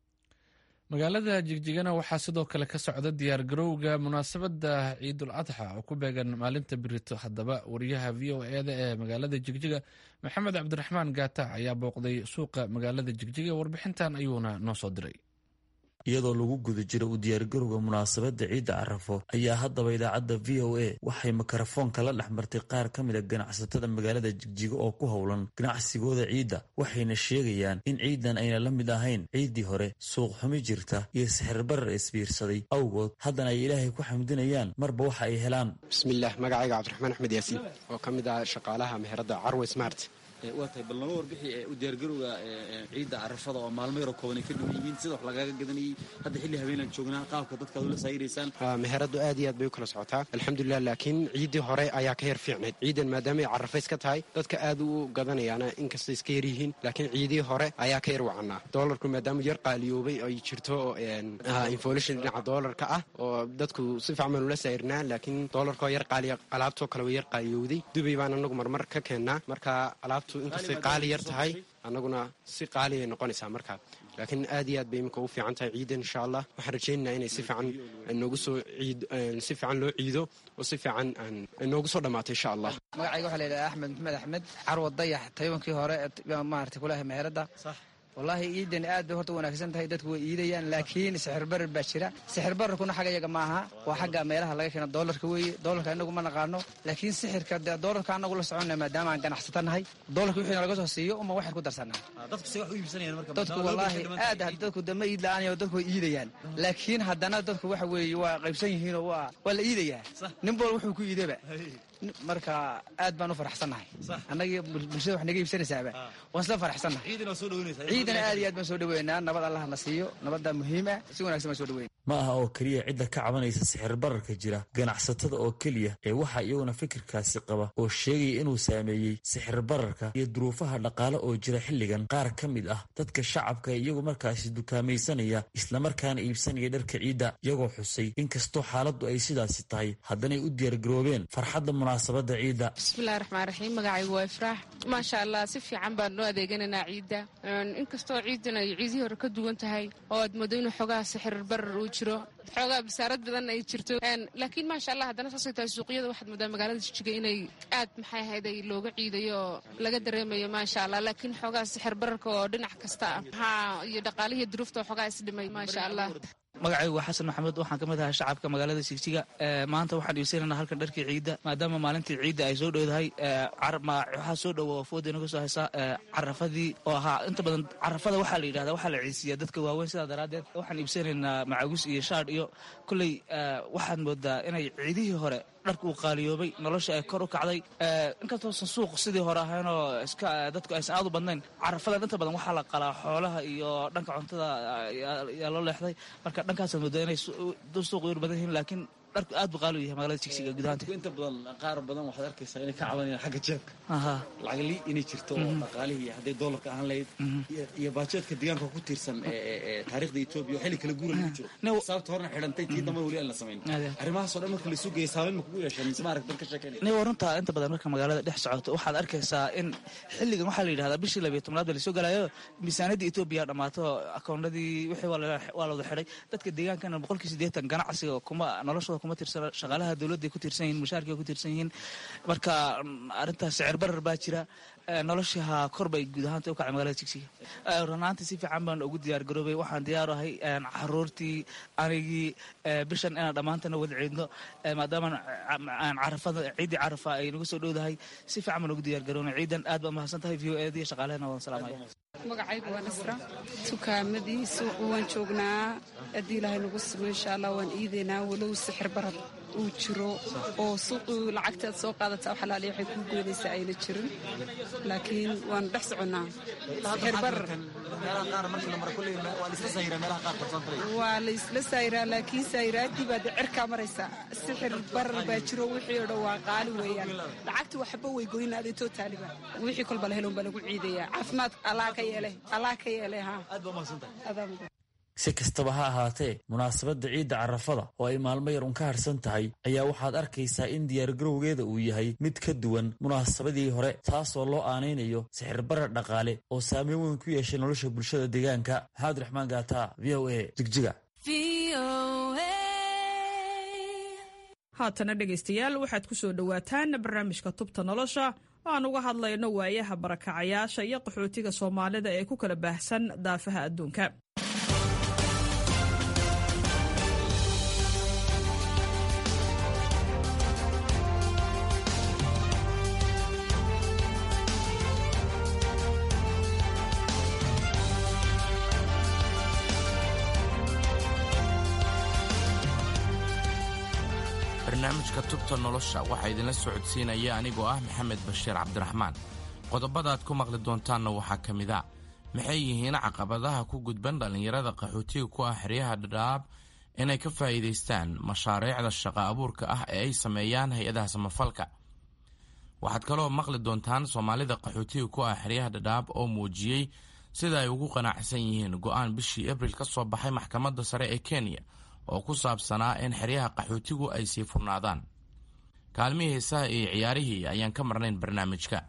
magaalada jigjigana waxaa sidoo kale ka socda diyaargarowga munaasabadda ciidul adxa oo ku beegan maalinta birito haddaba wariyaha v o eda ee magaalada jigjiga maxamed cabdiraxmaan gaata ayaa booqday suuqa magaalada jigjiga warbixintan ayuuna noo soo diray iyadoo lagu guda jiro u diyaargarowga munaasabadda ciidda carafo ayaa haddaba idaacadda v o a waxay mikrofoonka la dhex martay qaar ka mid a ganacsatada magaalada jigjiga oo ku howlan ganacsigooda ciidda waxayna sheegayaan in ciidan ayna la mid ahayn ciiddii hore suuq xumi jirta iyo sixirbarar isbiirsaday awgood haddana ay ilaahay ku xamdinayaan marba waxa ay helaan bismillaah magacayga cabdiraxmaan axmed yaasiin oo ka mid ah shaqaalaha meherada carwe smart waa tahay bal lama warbixi u diyaargarowga ciidda carafada oo maalmo yaroo kooban ay ka dhiman yihiin sida wax lagaaga gadanayay hadda xilli habeenaan joognaa qaabka dadka ad ula saayiraysaan meheradu aad iyo aad bay u kala socotaa alxamdulilah laakiin ciiddii hore ayaa ka yar fiicnayd ciidan maadaama ay carafays ka tahay dadka aad u gadanayaana inkastay iska yar yihiin laakiin ciidii hore ayaa ka yar wacanaa doolarku maadaama yar qaaliyoobay ay jirto inflation dhinaca doolarka ah oo dadku si fiican ula saayirnaa laakiin doolarkoo yar qaaliya alaabtoo kale way yar qaaliyowday dubay baan anagu marmar ka keennaa marka alaab inkastay qaali yar tahay annaguna si qaaliay noqonaysaa markaa laakiin aad iyo aad bay iminka u fiican tahay ciidan insha allah waxaan rajaynaynaa inay si fiican noogu soo ciid si fiican loo ciido oo si fiican noogu soo dhammaato insha allah magacayga waxaa la yidhaha axmed maxmed axmed carwa dayax taybankii hore maarata kulahay meherada wallaahi ciidan aad bay horta wanaagsan tahay dadku way iidayaan laakiin sixirbarar baa jira sixirbararkuna xagga iyaga maaha waa xagga meelaha laga keena doolarka weeye doolarka inagu ma naqaano laakiin sixirka dee doolarka anagu la soconna maadaama aan ganacsata nahay doolarka wixii nalaga soo siiyo uma waxaan ku darsanaa dadku wallaahi aad dadku dama iid la-aanayo dadku way iidayaan laakiin haddana dadku waxa weeye waa qaybsan yihiinoo waa waa la iidayaa nin bool wuxuu ku iidaba marka aad baan u faraxsannahay annagii bulshada wax naga iibsanaysaaba waan isla faraxsannahay ciidana aad iyo aad baan soo dhaweynaa nabad allah na siiyo nabadda muhiima si wanagsan baan soo dhaweyna ma aha oo keliya cidda ka cabanaysa sixir bararka jira ganacsatada oo keliya ee waxaa iyaguna fikirkaasi qaba oo sheegaya inuu saameeyey sixir bararka iyo duruufaha dhaqaale oo jira xilligan qaar ka mid ah dadka shacabka iyagu markaasi dukaamaysanaya islamarkaana iibsanaya dharka ciidda iyagoo xusay inkastoo xaaladdu ay sidaasi tahay haddanay u diyaargaroobeen farxadda munaasabadda ciidda bismillahi raxmaan raxiim magacaygu waa ifraax maasha allah si fiican baan noo adeeganaynaa ciidda inkastoo ciidan ay ciidihii hore ka duwan tahay oo aad moodo inuu xoogaha sixir barar uu jiro xoogaa basaarad badan ay jirto laakiin maasha allah haddana saasay tahay suuqyada waxaad moodaa magaalada jijiga inay aad maxay ahayd ay looga ciidayo oo laga dareemayo maasha allah laakiin xoogaha sixir bararka oo dhinac kasta ah maxaa iyo dhaqaalihii duruufta oo xoogaa isdhimay maasha allah magacaygu waa xasan maxamed waxaan ka mid ahaa shacabka magaalada sigsiga maanta waxaan iibsanaynaa halkan dharkii ciidda maadaama maalintii ciidda ay soo dhowdahay waxaa soo dhowo fooda inaga soo haysa carafadii oo ahaa inta badan carafada waxaa la yidhahda waxaa la ciisiyaa dadka waaweyn sidaa daraaddeed waxaan iibsanaynaa macawis iyo shaadh iyo kolley waxaad moodaa inay ciidihii hore dharka uu qaaliyoobay nolosha ay kor u kacday inkastoosan suuq sidii hore ahaynoo iska dadku aysan aad u badnayn carafadan inta badan waxaa la qalaa xoolaha iyo dhanka cuntada yaa loo leexday marka dhankaasaad moodaa inay suuq yar badan yihiin laakiin dharku aad buu qaali u yahay magaalada jigsiga gudahaanta inta badan qaar badan waxaad arkaysaa inay ka cabanayaan xagga jeebka aha lacagli inay jirto oo dhaqaalihii hadday doolarka ahaan lahayd iyo- iyo baajeedka deegaanka ku tiirsan ee- ee ee taariikhda etoobiya oo xilli kala guura lagu jiro sababta horena xidhantay tii dambe weli aan la samayn Ade. arrimahaasoo dhan marka laysu geeyay saameyn ma kugu yeesheen mise ma arag dad ka sheekeynaya nin warunta inta badan marka magaalada dhex socoto waxaad arkaysaa in xilligan waxaa la yidhahdaa bishii labiyo tobnaad baa lasoo galayo miisaaniyadda etoobiya dhammaato akoonadii wixii waa la- waa la wada xidhay dadka deegaankana boqolkii siddeetan ganacsiga kuma noloshooda kuma tirsana shaqaalaha dowladday ku tiirsan yihiin mushaarkay ku tiirsan yihiin marka mm, arrintaas sicir barar baa jira Eh, noloshii ha kor bay guud ahaanta u kacay magaalada jigsiga Eh, run ahaantii si fiican baan ugu diyaar garoobay waxaan diyaar u ahay een, caruurtii anigii eh, bishan inaan dhammaantana wada ciidno eh, maadaama aan carafada ciiddii carafa ay nagu soo dhowdahay si fiican baan ugu diyaar garoonay ciidan aad baa mahadsan tahay v o eed iyo shaqaalehena waan salaamaya magacaygu waa nasra tukaamadii suuqu waan joognaa haddii ilaahay nagu simo insha allah waan iidaynaa walow sixir barad uu jiro oo suuqu lacagtaad soo qaadataa wax alaaliya waxay kuu goynaysaa ayna jirin laakiin waan dhex soconnaa sixir barar waa la isla saayiraa laakiin saayiraaddii baa de cirkaa maraysaa sixir barar baa jiro wixii oo dhan waa qaali weeyaan lacagta waxba way goynaadee tootaaliba wixii kolba la helon baa lagu ciidayaa caafimaad allah ka yeele allah ka yeele ha adaa mudan si kastaba ha ahaatee munaasabadda ciidda carafada oo ay maalmo yar un ka harsan tahay ayaa waxaad arkaysaa in diyaargarowgeeda uu yahay mid ka duwan munaasabadii hore taasoo loo aanaynayo sixirbarar dhaqaale oo saameyn weyn ku yeeshay nolosha bulshada deegaanka maxamed raxmaan gaata v o a jigjiga haatana dhegaystayaal waxaad ku soo dhowaataan barnaamijka tubta nolosha oo aan uga hadlayno waayaha barakacayaasha iyo qaxootiga soomaalida ee ku kala baahsan daafaha adduunka barnaamijka tubta nolosha waxaa idinla socodsiinaya anigoo ah maxamed bashiir cabdiraxmaan qodobadaad ku maqli doontaanna waxaa ka mid a maxay yihiin caqabadaha ku gudban dhallinyarada qaxootiga ku ah xeryaha dhadhaab inay ka faa'iidaystaan mashaariicda shaqa abuurka ah ee ay sameeyaan hay-adaha samafalka waxaad kaloo maqli doontaan soomaalida qaxootiga ku ah xeryaha dhadhaab oo muujiyey sida ay ugu qanacsan yihiin go'aan bishii abril ka soo baxay maxkamadda sare ee kenya oo ku saabsanaa in xeryaha qaxootigu ay sii furnaadaan kaalmihii heesaha iyo ciyaarihii ayaan ka marnayn barnaamijka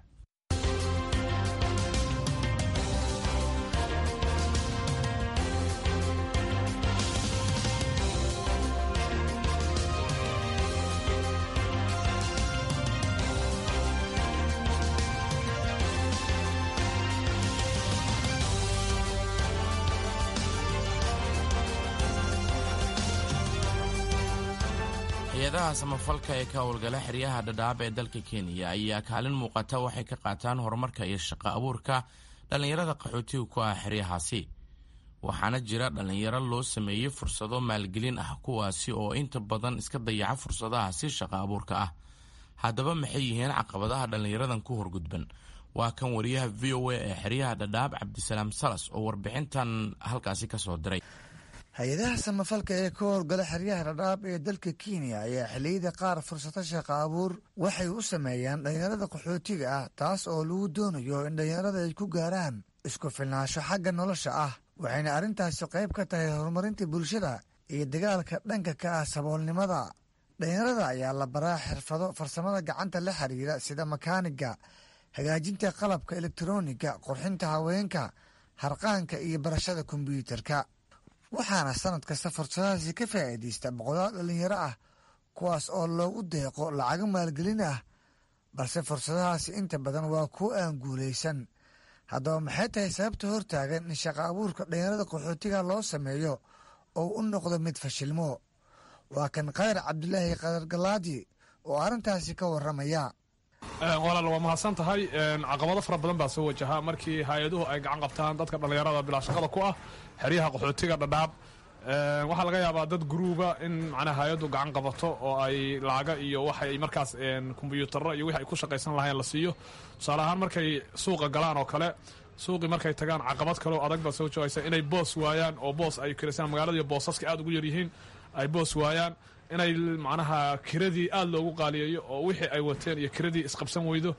hay-adaha samafalka ee ka howlgala xeryaha dhadhaab ee dalka kenya ayaa kaalin muuqata waxay ka qaataan horumarka iyo shaqo abuurka dhallinyarada qaxootiga ku ah xeryahaasi waxaana jira dhallinyaro loo sameeyey fursado maalgelin ah kuwaasi oo inta badan iska dayaca fursadahaasi shaqo abuurka ah haddaba maxay yihiin caqabadaha dhallinyaradan ku horgudban waa kan wariyaha v o a ee xeryaha dhadhaab cabdisalaam salas oo warbixintan halkaasi ka soo diray hay-adaha samafalka ee ka howlgala xeryaha dhadhaab ee dalka kenya ayaa xilliyada qaar fursado shaqo abuur waxay u sameeyaan dhallinyarada qaxootiga ah taas oo lagu doonayo in dhallinyarada ay ku gaaraan isku filnaansho xagga nolosha ah waxayna arrintaasi qayb ka tahay horumarinta bulshada iyo dagaalka dhanka ka ah saboolnimada dhallinyarada ayaa la baraa xirfado farsamada gacanta la xiriira sida makaaniga hagaajinta qalabka elektroniga qurxinta haweenka harqaanka iyo barashada kombyuutarka waxaana sanad kasta fursadahaasi ka faa'iidaysta boqolaal dhallinyaro ah kuwaas oo loogu deeqo lacago maalgelin ah balse fursadahaasi inta badan waa kuwo aan guulaysan haddaba maxay tahay sababta hortaagan in shaqo abuurka dhallinyarada qaxootiga loo sameeyo oo u noqdo mid fashilmo waa kan khayr cabdulaahi qadar galaadi oo arrintaasi ka warramaya walaal waa mahadsan tahay caqabado fara badan baa soo wajahaa markii hay-aduhu ay gacan qabtaan dadka dhallinyarada bilaa shaqada ku ah xeryaha qaxootiga dhadhaab waxaa laga yaabaa dad guruuba in macnaa hay-addu gacan qabato oo ay laaga iyo waxay markaas kombyuutarro iyo wixi ay ku shaqaysan lahayn la siiyo tusaale ahaan markay suuqa galaan oo kale suuqii markay tagaan caqabad kaleo adag baa soo joogaysa inay boos waayaan oo boos ay kirisaan magaalada iyo boosaska aad ugu yaryihiin ay boos waayaan inay macnaha kiradii aada loogu qaaliyeeyo oo wixii ay wateen iyo kiradii isqabsan weydo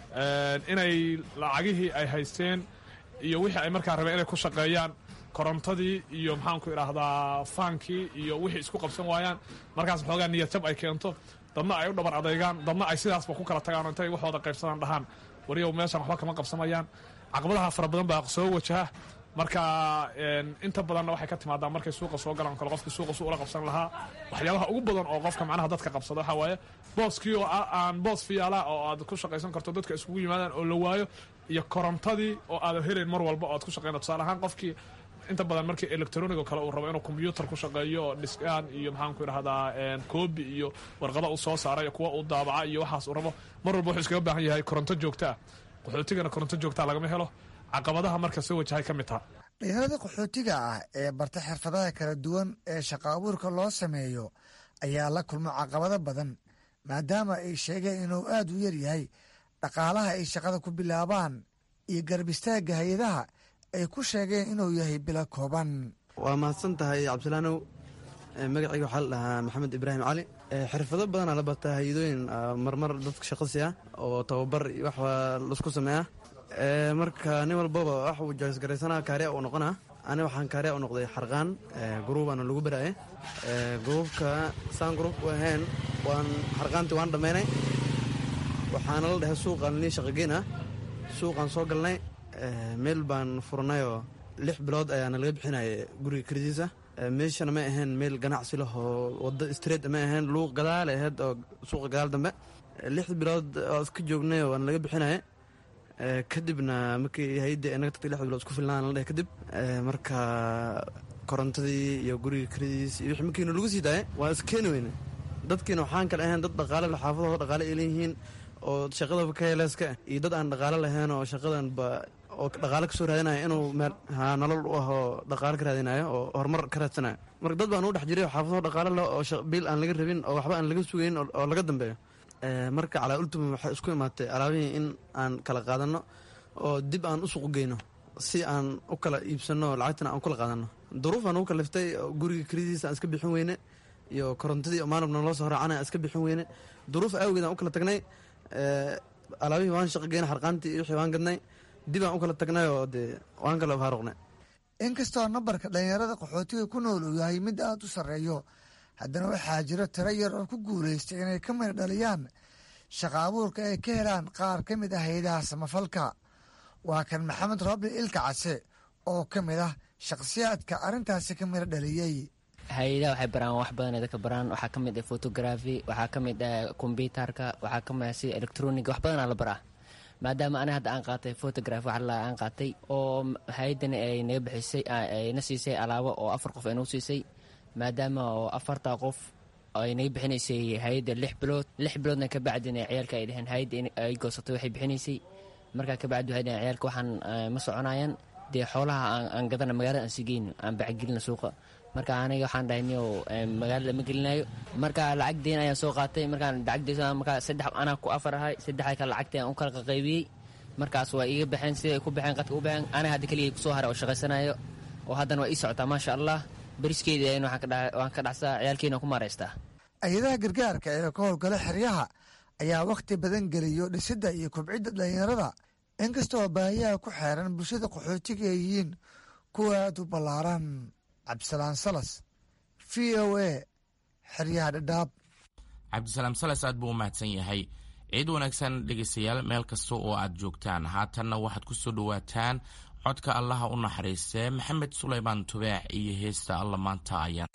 inay lacagihii ay haysteen iyo wixii ay markaa rabeen inay ku shaqeeyaan korontadii iyo maxaanku idhaahdaa faankii iyo wixii isku qabsan waayaan markaas xoogaa niyad jab ay keento dadna ay u dhabar adaygaan dadna ay sidaasba ku kala tagaan intay waxooda qaybsadaan dhahaan wariyow meeshan waxba kama qabsamayaan caqabadaha fara badan baa soo wajaha marka inta badanna waxay ka timaadaa markay suuqa soo galaan kale qofkii suuqa su ula qabsan lahaa waxyaabaha ugu badan oo qofka macnaha dadka qabsada waxaa waaye booskii oo aan boos fiyaala oo aad ku shaqaysan karto dadka isugu yimaadaan oo la waayo iyo korontadii oo aada helayn mar walba oo aad ku shaqeyna tusaale ahaan qofkii inta badan markii electronic oo kale uu rabo inuu combyuutar ku shaqeeyo oo dhiskaan iyo maxaanku idhahdaa koobi iyo warqada uu soo saaray iyo kuwa uu daabaca iyo waxaas uu rabo mar walba wuxuu iskaga baahan yahay koronto joogta ah qaxootigana koronto joogtaa lagama helo caqabadaha marka soo wajahay ka mid taha dhalinyarada qaxootiga ah ee barta xirfadaha kala duwan ee shaqa abuurka loo sameeyo ayaa la kulmo caqabado badan maadaama ay sheegeen inuu aada u yar yahay dhaqaalaha ay shaqada ku bilaabaan iyo garbistaagga hay-adaha ay ku sheegeen inuu yahay bilo kooban waa mahadsan tahay cabdilaanow magacayga waxaa la dhahaa maxamed ibraahim cali xirfado badanaa la bartaa hay-adooyin marmar dadka shaqasi ah oo tababar wax laisku sameeya marka nin walbaba wax uu jaasgaraysanaa kaariya uu noqonaa ani waxaan kaariya u noqday xarqaan guruubaana lagu baraaye guruubka saan guruub u ahayn waan xarqaantii waan dhammaynay waxaana la dhahay suuqaan nii shaqageyn ah suuqaan soo galnay meel baan furnayoo lix bilood ayaana laga bixinaya guriga karidiisa meeshana ma ahayn meel ganacsi lah oo wado street ma ahayn luuq gadaale ahayd oo suuqa gadaal dambe lix bilood oo iska joognay waana laga bixinaya kadibna markii hay-adda inaga tagtay lix bilood isku filnaan la dheh kadib marka korontadii iyo guriga karidiis iyo wixii markiina lagu sii daayay waa iskeeni weyne dadkiina waxaan kale ahayn dad dhaqaale le xaafadahoo dhaqaale ay leeyihiin oo shaqadaba ka heleeska iyo dad aan dhaqaale lahayn oo shaqadanba oo dhaqaale kasoo raadinayo inuu meel ha nolol u ah oo dhaqaale ka raadinayo oo horumar ka raadsanayo marka dad baan u dhex jiray oo xaafadaho dhaqaale leh oo biil aan laga rabin oo waxba aan laga sugayn oo laga dambeeyo marka calaa ultima waxay isku imaatay alaabihii in aan kala qaadanno oo dib aan u suuq geyno si aan u kala iibsanno lacagtana aan kala qaadanno duruufaan ugu kaliftay guriga kelidiisa aan iska bixin weyne iyo korontadii maalibna loo soo raacana aan iska bixin weyne duruuf awgeed aan u kala tagnay alaabihii waan shaqa geyna xarqaantii iyo wixii waan gadnay dib aan u kala tagnay oo dee waan kala faaruqnay inkastoo nambarka dhalinyarada qaxootiga ku nool uu yahay mid aada u sarreeyo haddana waxaa jiro tiro yar oo ku guulaystay inay ka mid dhaliyaan shaqa abuurka ay ka helaan qaar ka mid ah hay-adaha samafalka waa kan maxamed roobli ilka case oo ka mid ah shakhsiyaadka arrintaasi ka mida dhaliyey hay-adaha waxay baraan wax badan ay dadka baraan waxaa ka mid ah photography waxaa ka mid ah kombyutarka waxaa ka mid ah sida electroniga wax badanaa la baraa maadaama ani hadda aan qaatay photography wax la aan qaatay oo hay-addani ay naga bixisay ayna siisay alaabo oo afar qof ay nagu siisay maadaama oo afartaa qof ay naga bixinaysay hay-adda lix bilood lix biloodna ka bacdina ciyaalka ay dheheen hay-adda ay goosatay waxay bixinaysay markaa ka bacdi waxay dheheen ciyaalka waxaan ma soconayaan dee xoolaha aan gadana magaalada aan sigeyno aan bacgelina suuqa marka aniga waxaan dhahay niyow magaalada ma gelinayo marka lacag deen ayaan soo qaatay markaan lacag deen markaa saddex anaa ku afar ahay saddexda kale lacagta aan u kala qaqaybiyey markaas waa iiga baxeen siday ay ku baxeen qadka u baxeen aniga hadda keligay kusoo haray oo shaqaysanayo oo haddana waa ii socotaa maasha allah beriskeeda waan ka dhacsaa ciyaalkeena ku maaraystaa hay-adaha gargaarka ee ka howlgala xeryaha ayaa wakhti badan geliyo dhisidda iyo kobcidda dhalinyarada inkastoo baahiyaha ku xeeran bulshada qaxootiga ay yihiin kuwa aad u ballaaran cabdisalaan salas v o a xeryaha dhadhaab cabdisalaam salas aad buu u mahadsan yahay ciid wanaagsan dhegaystayaal meel kasta oo aad joogtaan haatanna waxaad ku soo dhowaataan codka allaha u naxariistee maxamed sulaymaan tubeex iyo heesta alla maanta ayaan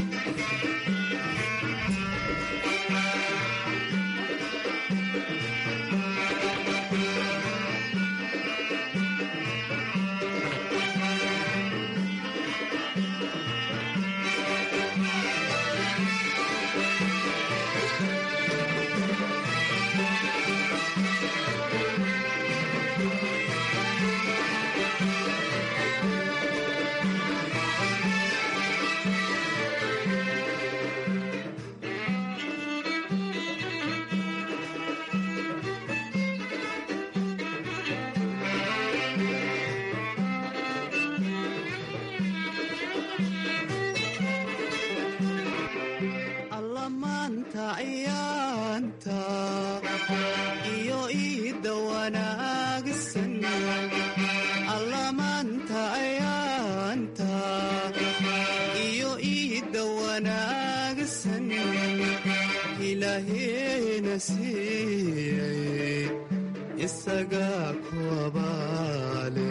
abaale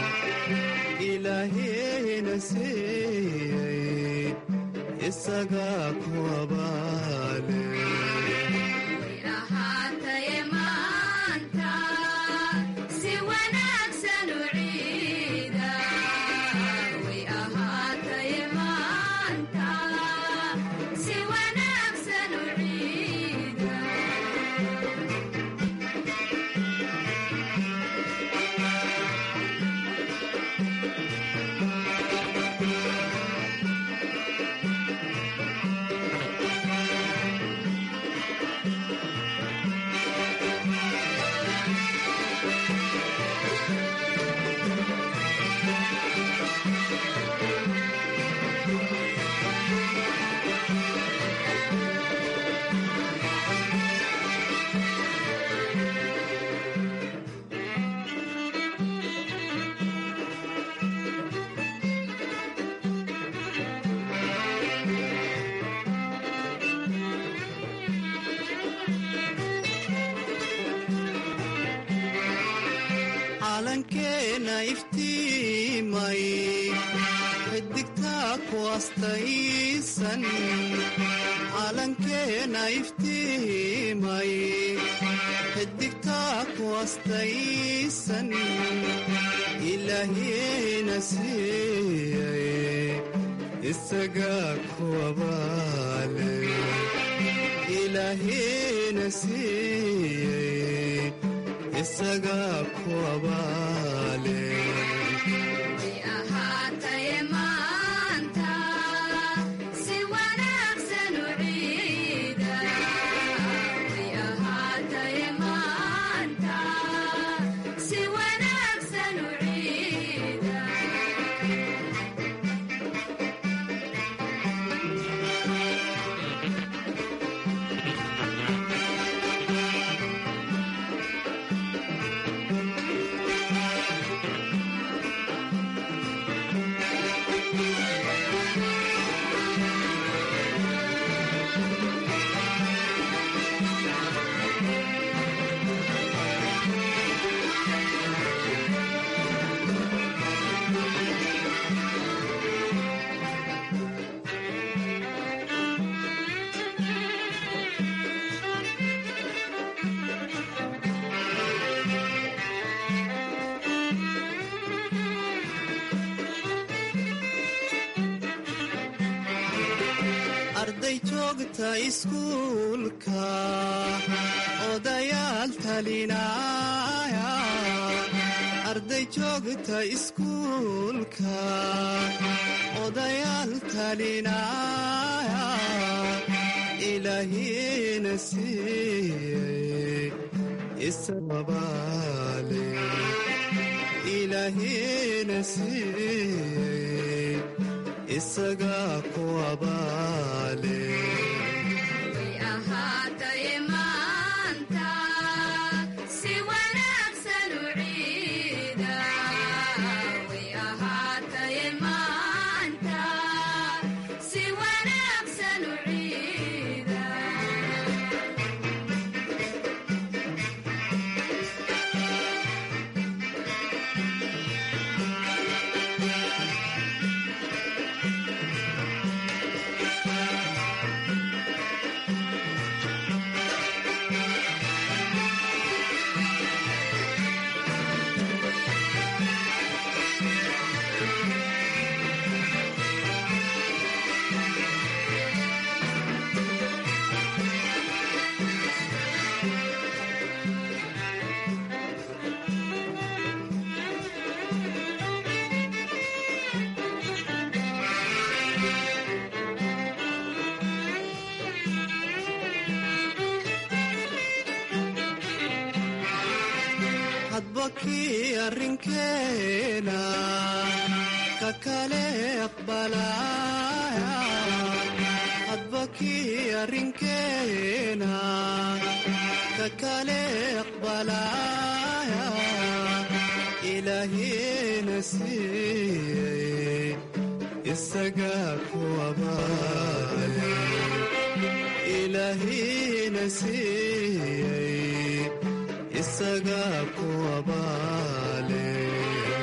ilaahayna siiyey isagaa ku abaale calankeena iftiimay xidigtaa ku astaysan calankeena iftiimay xidigtaa ku astaysan ilaahiyena siiyey isagaa ku abaale ilaahiyena siiyey isagaa ku abaale arday joogta iskuulka odayaal talinaya arday joogta iskuulka odayaal talinaya ilaahiyena siiyey isababaale ilaahiyena siiyey isagaa ku abaale hadba kii arrinkeena ka kale aqbalaya hadba kii arrinkeena ka kale aqbalaya ilaahiyena siiyey isagaa ku abaale ilaahiyena siiyey isagaa ku abaale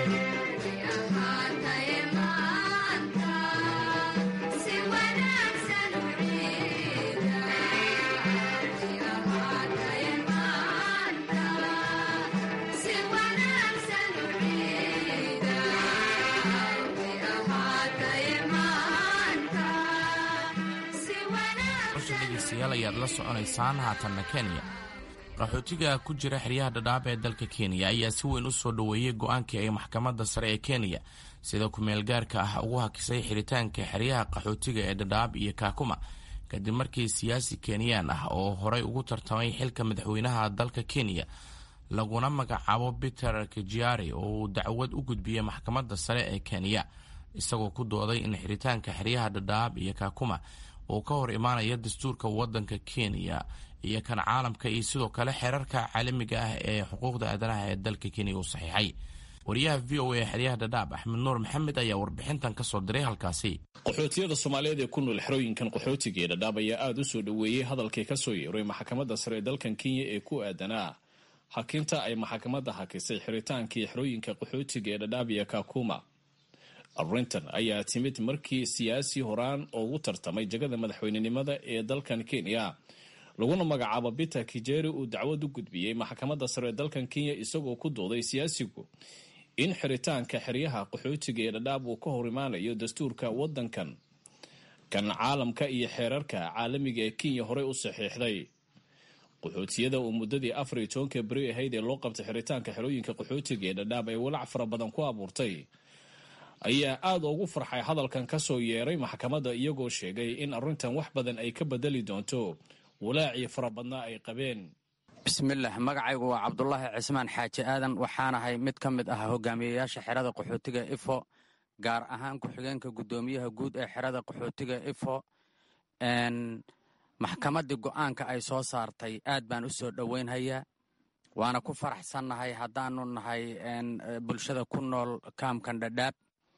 dhegaystayaal ayaad la soconaysaan haatanna kenya qaxootiga ku jira xeryaha dhadhaab ee dalka kenya ayaa si weyn u soo dhoweeyey go-aankii ay maxkamadda sare ee kenya sida ku-meelgaarka ah ugu hakisay xiritaanka xeryaha qaxootiga ee dhadhaab iyo kaakuma kadib markii siyaasi kenyaan ah oo horay ugu tartamay xilka madaxweynaha dalka kenya laguna magacaabo peter kajiari oo uu dacwad u gudbiyey maxkamadda sare ee kenya isagoo ku dooday in xiritaanka xeryaha dhadhaab iyo kaakuma uu ka hor imaanaya dastuurka wadanka kenya iyo kan caalamka iyo sidoo kale xeerarka caalamiga ah ee xuquuqda aadanaha ee dalka kenya uu saxiixay wariyaha v o a xeryaha dhadhaab axmed nuur maxamed ayaa warbixintan ka soo diray halkaasi qaxootiyada soomaaliyeed ee ku nool xerooyinkan qaxootiga ee dhadhaab ayaa aada u soo dhoweeyey hadalkii ka soo yeeray maxkamadda sare ee dalkan kenya ee ku aadanaa hakinta ay maxkamadda hakisay xiritaankii xerooyinka qaxootiga ee dhadhaab iyo kakuma arrintan ayaa timid markii siyaasi horaan ugu tartamay jagada madaxweynenimada ee dalkan kenya laguna magacaabo peter kijeri uu dacwad u gudbiyey maxkamadda sare ee dalkan kenya isagoo ku dooday siyaasigu in xiritaanka xeryaha qaxootiga ee dhadhaab uu ka hor imaanayo dastuurka wadankan kan caalamka iyo xeerarka caalamiga ee kenya horey u saxiixday qaxootiyada uu muddadii afar iyo tobanka beri ahayd ee loo qabtay xiritaanka xerooyinka qaxootiga ee dhadhaab ee walaac fara badan ku abuurtay ayaa aada ugu farxay hadalkan ka soo yeeray maxkamadda iyagoo sheegay in arrintan wax badan ay ka bedeli doonto walaacii fara badnaa ay qabeen bismillaah magacaygu waa cabdulaahi cismaan xaaji aadan waxaanahay mid ka mid ah hogaamiyeyaasha xerada qaxootiga ifo gaar ahaan ku-xigeenka guddoomiyaha guud ee xerada qaxootiga ifo maxkamaddii go'aanka ay soo saartay aad baan u soo dhoweynhayaa waana ku faraxsannahay haddaanu nahay bulshada ku nool kaamkan dhadhaab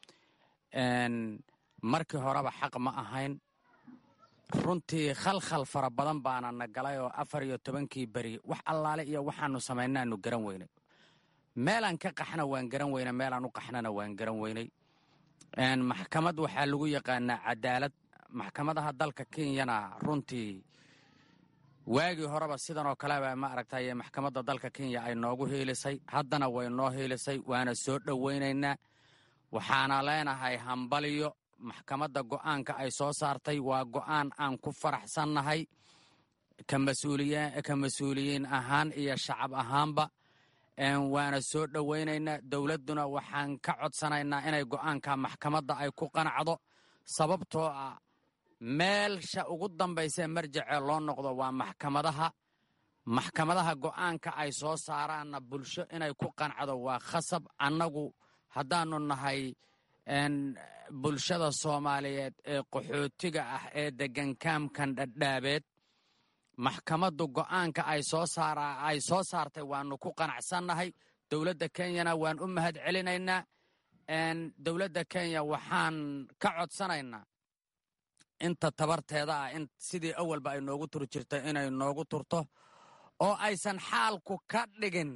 markii horeba xaq ma ahayn runtii khalkhal fara badan baana na galay oo afar iyo tobankii beri wax allaale iyo waxaanu samaynaanu garan weynay meelaan ka qaxna waan garan weynay meelaan u qaxnana waan garan weynay maxkamad waxaa lagu yaqaanaa cadaalad maxkamadaha dalka kenyana runtii waagii horeba sidan oo kaleba ma aragtay maxkamadda dalka kenya ay noogu hiilisay haddana way noo hiilisay waana soo dhowaynaynaa waxaana leenahay hambaliyo maxkamadda go'aanka ay soo saartay waa go'aan aan ku faraxsannahay ka mas-uuliyiin ahaan iyo shacab ahaanba waana soo dhowaynaynaa dowladduna waxaan ka codsanaynaa inay go'aanka maxkamadda ay ku qanacdo sababtoo ah meelsha ugu dambaysee marjacee loo noqdo waa maxkamadaha maxkamadaha go'aanka ay soo saaraanna bulsho inay ku qancdo waa khasab annagu haddaannu nahay bulshada soomaaliyeed ee qaxootiga ah ee deggan kaamkan dhadhaabeed maxkamaddu go'aanka ay soo saartay waannu ku qanacsannahay dowladda kenyana waan u mahad celinaynaa dowladda kenya waxaan ka codsanaynaa inta tabarteeda ah in sidii awalba ay noogu turi jirta inay noogu turto oo aysan xaalku ka dhigin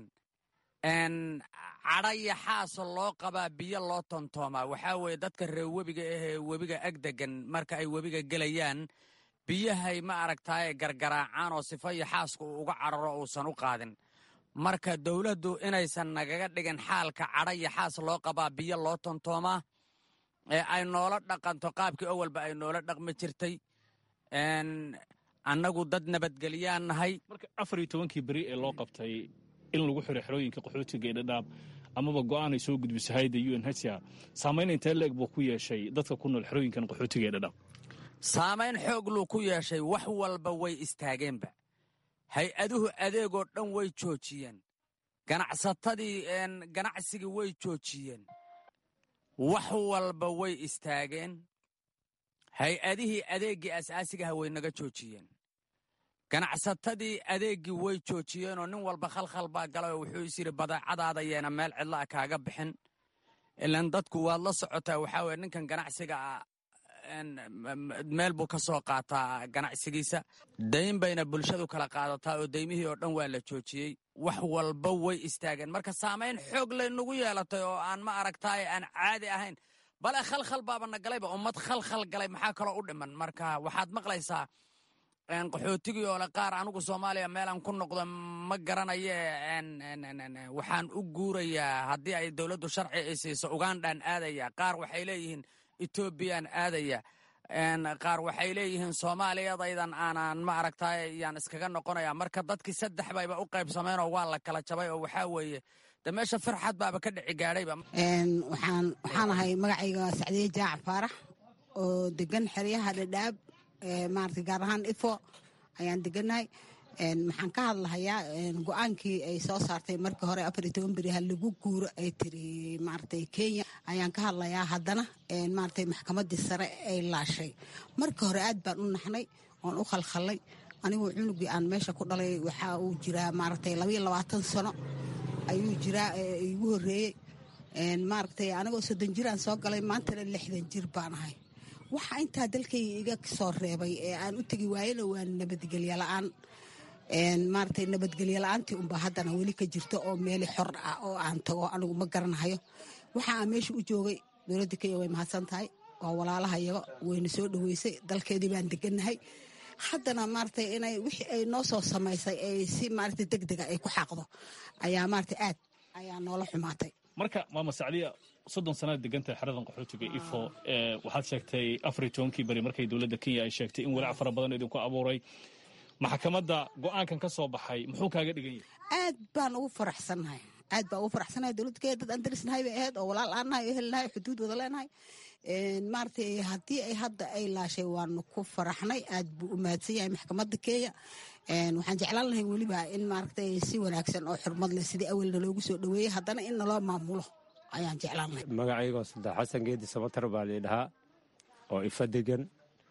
cadhaya xaasa loo qabaa biyo loo tontoomaa waxaa weeye dadka reer webiga ahee webiga ag degan marka ay webiga gelayaan biyahay ma aragtaaye gargaraacaan oo sifa iyo xaaska uu uga cararo uusan u qaadin marka dowladdu inaysan nagaga dhigin xaalka cadhaya xaas loo qabaa biyo loo tontoomaa ee ay noola dhaqanto qaabkii awalba ay noola dhaqmi jirtay annagu dad nabadgelyaan nahay marka afar iyo tobankii beri ee loo qabtay in lagu xiro xerooyinka qaxootiga ee dhadhaab amaba go'aan ay soo gudbiso hayda u n hcr saamayn intee leeg buu ku yeeshay dadka ku nool xerooyinkan qaxootiga ee dhadhaab saamayn xoog luu ku yeeshay wax walba way istaageenba hay-aduhu adeegoo dhan way joojiyeen ganacsatadii ganacsigii way joojiyeen wax walba way istaageen hay-adihii adeeggii asaasigaha way naga joojiyeen ganacsatadii adeeggii way joojiyeenoo nin walba khalkhal baa galay oo wuxuu is yidhi badeecadaada yeena meel cidla'a kaaga bixin ilan dadku waad la socotaa waxaa weye ninkan ganacsiga ah meel buu ka soo qaataa ganacsigiisa dayn bayna bulshadu kala qaadataa oo daymihii oo dhan waa la joojiyey wax walba way istaageen marka saamayn xoog laynagu yeelatay oo aan ma aragtaaye aan caadi ahayn bale khalkhal baaba na galayba ummad khalkhal galay maxaa kaloo u dhiman marka waxaad maqlaysaa qaxootigii oo le qaar anigu soomaaliya meelaan ku noqdo ma garanaye waxaan u guurayaa haddii ay dowladdu sharci i siiso ugandhaan aadaya qaar waxay leeyihiin etoobiyaan aadaya qaar waxay leeyihiin soomaaliyadaydan aanan ma aragtay yaan iskaga noqonaya marka dadkii saddex bayba u qaybsameen oo waa la kala jabay oo waxaa weeye de meesha farxad baaba ka dhici gaadhayba waxaan waxaan ahay magacayga sacdiye jaac faarax oo degan xeryaha dhadhaab maarata gaar ahaan ifo ayaan degannahay maxaan ka hadlahayaa go-aankii ay soo saartay markii hore afar iyo toban beri ha lagu guuro ay tiri maaragtay kenya ayaan ka hadlayaa haddana maaragtay maxkamaddii sare ay laashay markii hore aad baan u naxnay oon u khalkhallay anigu cunugii aan meesha ku dhalay waxa uu jiraa maaragtay labaiyo labaatan sano ayuu jiraa igu horreeyey maaragtay anigoo soddon jiraan soo galay maantana lixdan jir baan ahay waxa intaa dalkayga iga soo reebay ee aan u tegi waayena waa nabadgelyo la-aan maaragtay nabadgelyo la-aantii unbaa haddana weli ka jirto oo meeli xor ah oo aan tago anigu ma garanahayo waxa aan meesha u joogay dowladda kenya way mahadsan tahay waa walaalahayaga wayna soo dhoweysay dalkeedii baan degannahay haddana maaragtay inay wixii ay noo soo samaysay ay si maaragtay deg dega ay ku xaaqdo ayaa maaragtay aad ayaa noola xumaatay marka maama sacdiya soddon sanaad degantahay xeradan qaxootiga ifo waxaad sheegtay afar iyo tobankii beri markay dowladda kenya ay sheegtay in walaac fara badan idinku abuuray maxkamadda go-aankan ka soo baxay muxuu kaaga dhigan yahay aad baan ugu faraxsannahay aad baan ugu faraxsanahay dowladda kenya dad aan darisnahay bay ahayd oo walaal aan nahay oo helnahay xuduud wada leenahay maaragtay haddii ay hadda ay laashay waanu ku faraxnay aad buu u mahadsan yahay maxkamadda kenya waxaan jeclaan lahay weliba in maaragtay si wanaagsan oo xurmad leh sidii awalna loogu soo dhoweeyey haddana in naloo maamulo ayaan jeclaan lahay magacaygoo saddex xasan geedi samatar baa laydhahaa oo ifa degan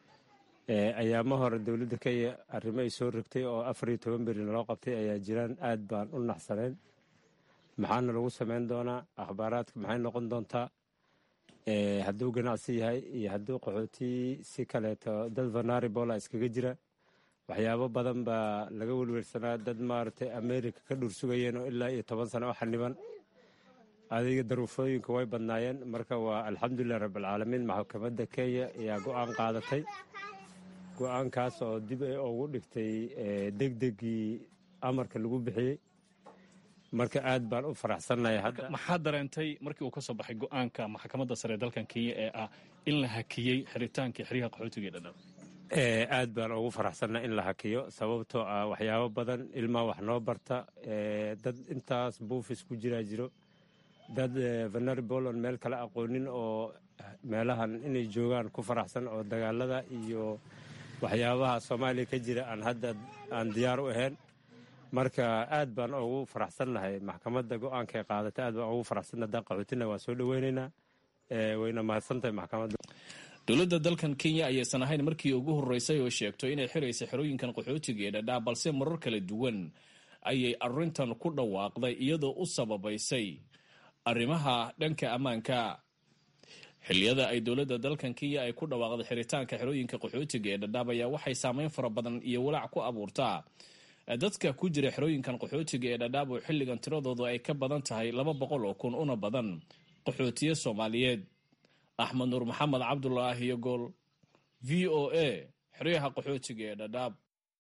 ayaama hore dowladda kenya arrimo ay soo rogtay oo afar iyo toban beri naloo qabtay ayaa jiraan aad baan u naxsanayn maxaana lagu samayn doonaa akhbaaraadka maxay noqon doontaa hadduu ganacsi yahay iyo hadduu qaxooti si kaleeto dad vanaribola iskaga jira waxyaabo badan baa laga welwelsanaa dad maaragtay america ka dhuursugayeen oo ilaa iyo toban sano u xaniban adiga daruufooyinka way badnaayeen marka waa alxamdulilah rabbilcaalamiin maxkamadda kenya ayaa go-aan qaadatay go-aankaas oo dib ay ugu dhigtay degdegii amarka lagu bixiyey marka aad baan u faraxsannahay hadda maxaad dareentay markii uu ka soo baxay go-aanka maxkamadda sare ee dalkan kenya ee ah in la hakiyey xiritaankii xeryaha qaxootiga ee dhadhab aad baan ugu faraxsannahay in la hakiyo sababtoo ah waxyaabo badan ilmaa wax noo barta dad intaas buufis ku jiraa jiro dad venaribol on meel kale aqoonin oo meelahan inay joogaan ku faraxsan oo dagaalada iyo waxyaabaha soomaaliya ka jira aan hadda aan diyaar u ahayn marka aad baan ugu faraxsannahay maxkamadda go-aankay qaadatay aad baan ugu faraxsannahay haddaan qaxootina waa soo dhoweynaynaa wayna mahadsantahay maxkamadda dowladda dalkan kenya ayaysan ahayn markii ugu horreysay oo sheegto inay xiraysa xerooyinkan qaxootiga ee dhadhaa balse marar kala duwan ayay arrintan ku dhawaaqday iyadoo u sababaysay arrimaha dhanka ammaanka xilliyada ay dowladda dalkan kenya ay ku dhawaaqday xiritaanka xerooyinka qaxootiga ee dhadhaab ayaa waxay saameyn fara badan iyo walaac ku abuurtaa dadka ku jira xerooyinkan qaxootiga ee dhadhaab oo xilligan tiradoodu ay ka badan tahay laba boqol oo kun una badan qaxootiye soomaaliyeed axmed nuur maxamed cabdulaahi iyo gool v o a xeryaha qaxootiga ee dhadhaab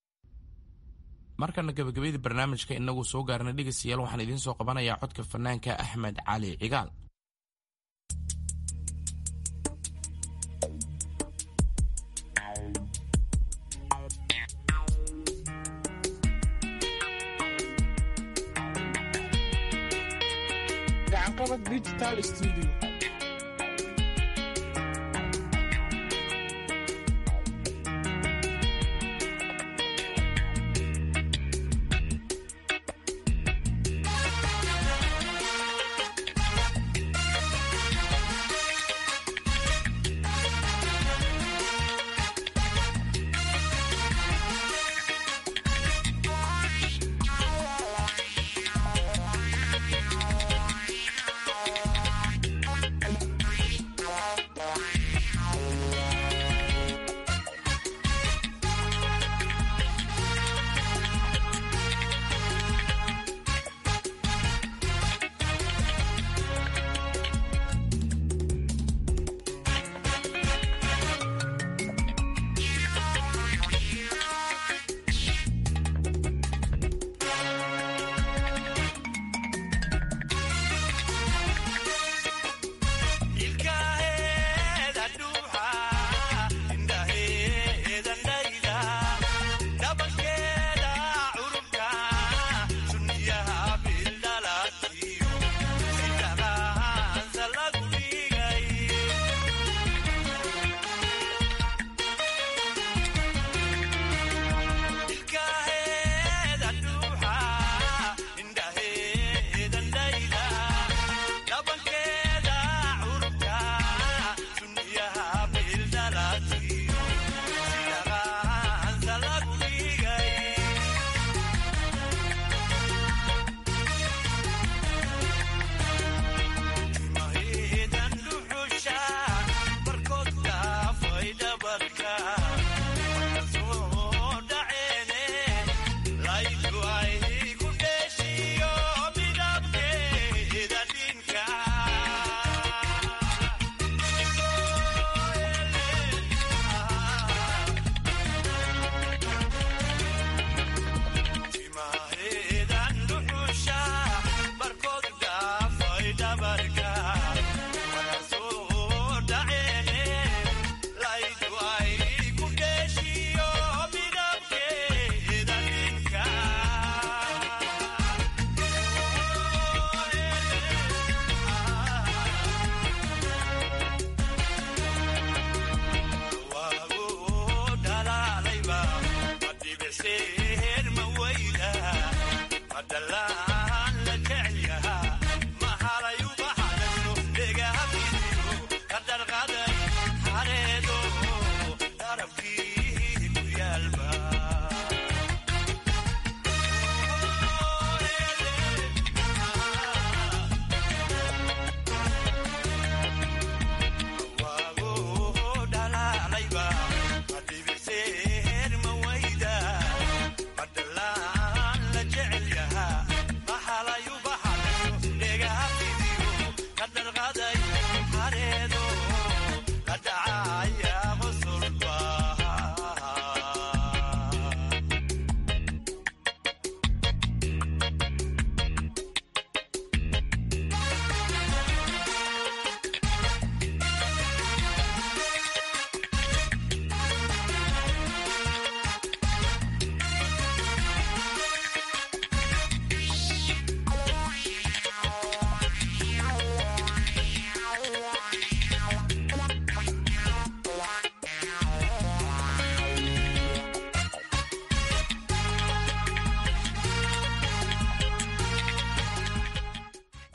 markana gabagabadii barnaamijka inagu soo gaarna dhegeystayaal waxaan idiin soo qabanayaa codka fanaanka axmed cali cigaal gacanqabad digital studio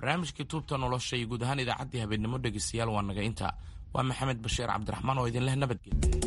barnaamijkii tuubta nolosha iyo guud ahaan idaacaddii habeenimo dhegeystayaal waa naga inta waa maxamed bashiir cabdiraxmaan oo idinleh nabadgelya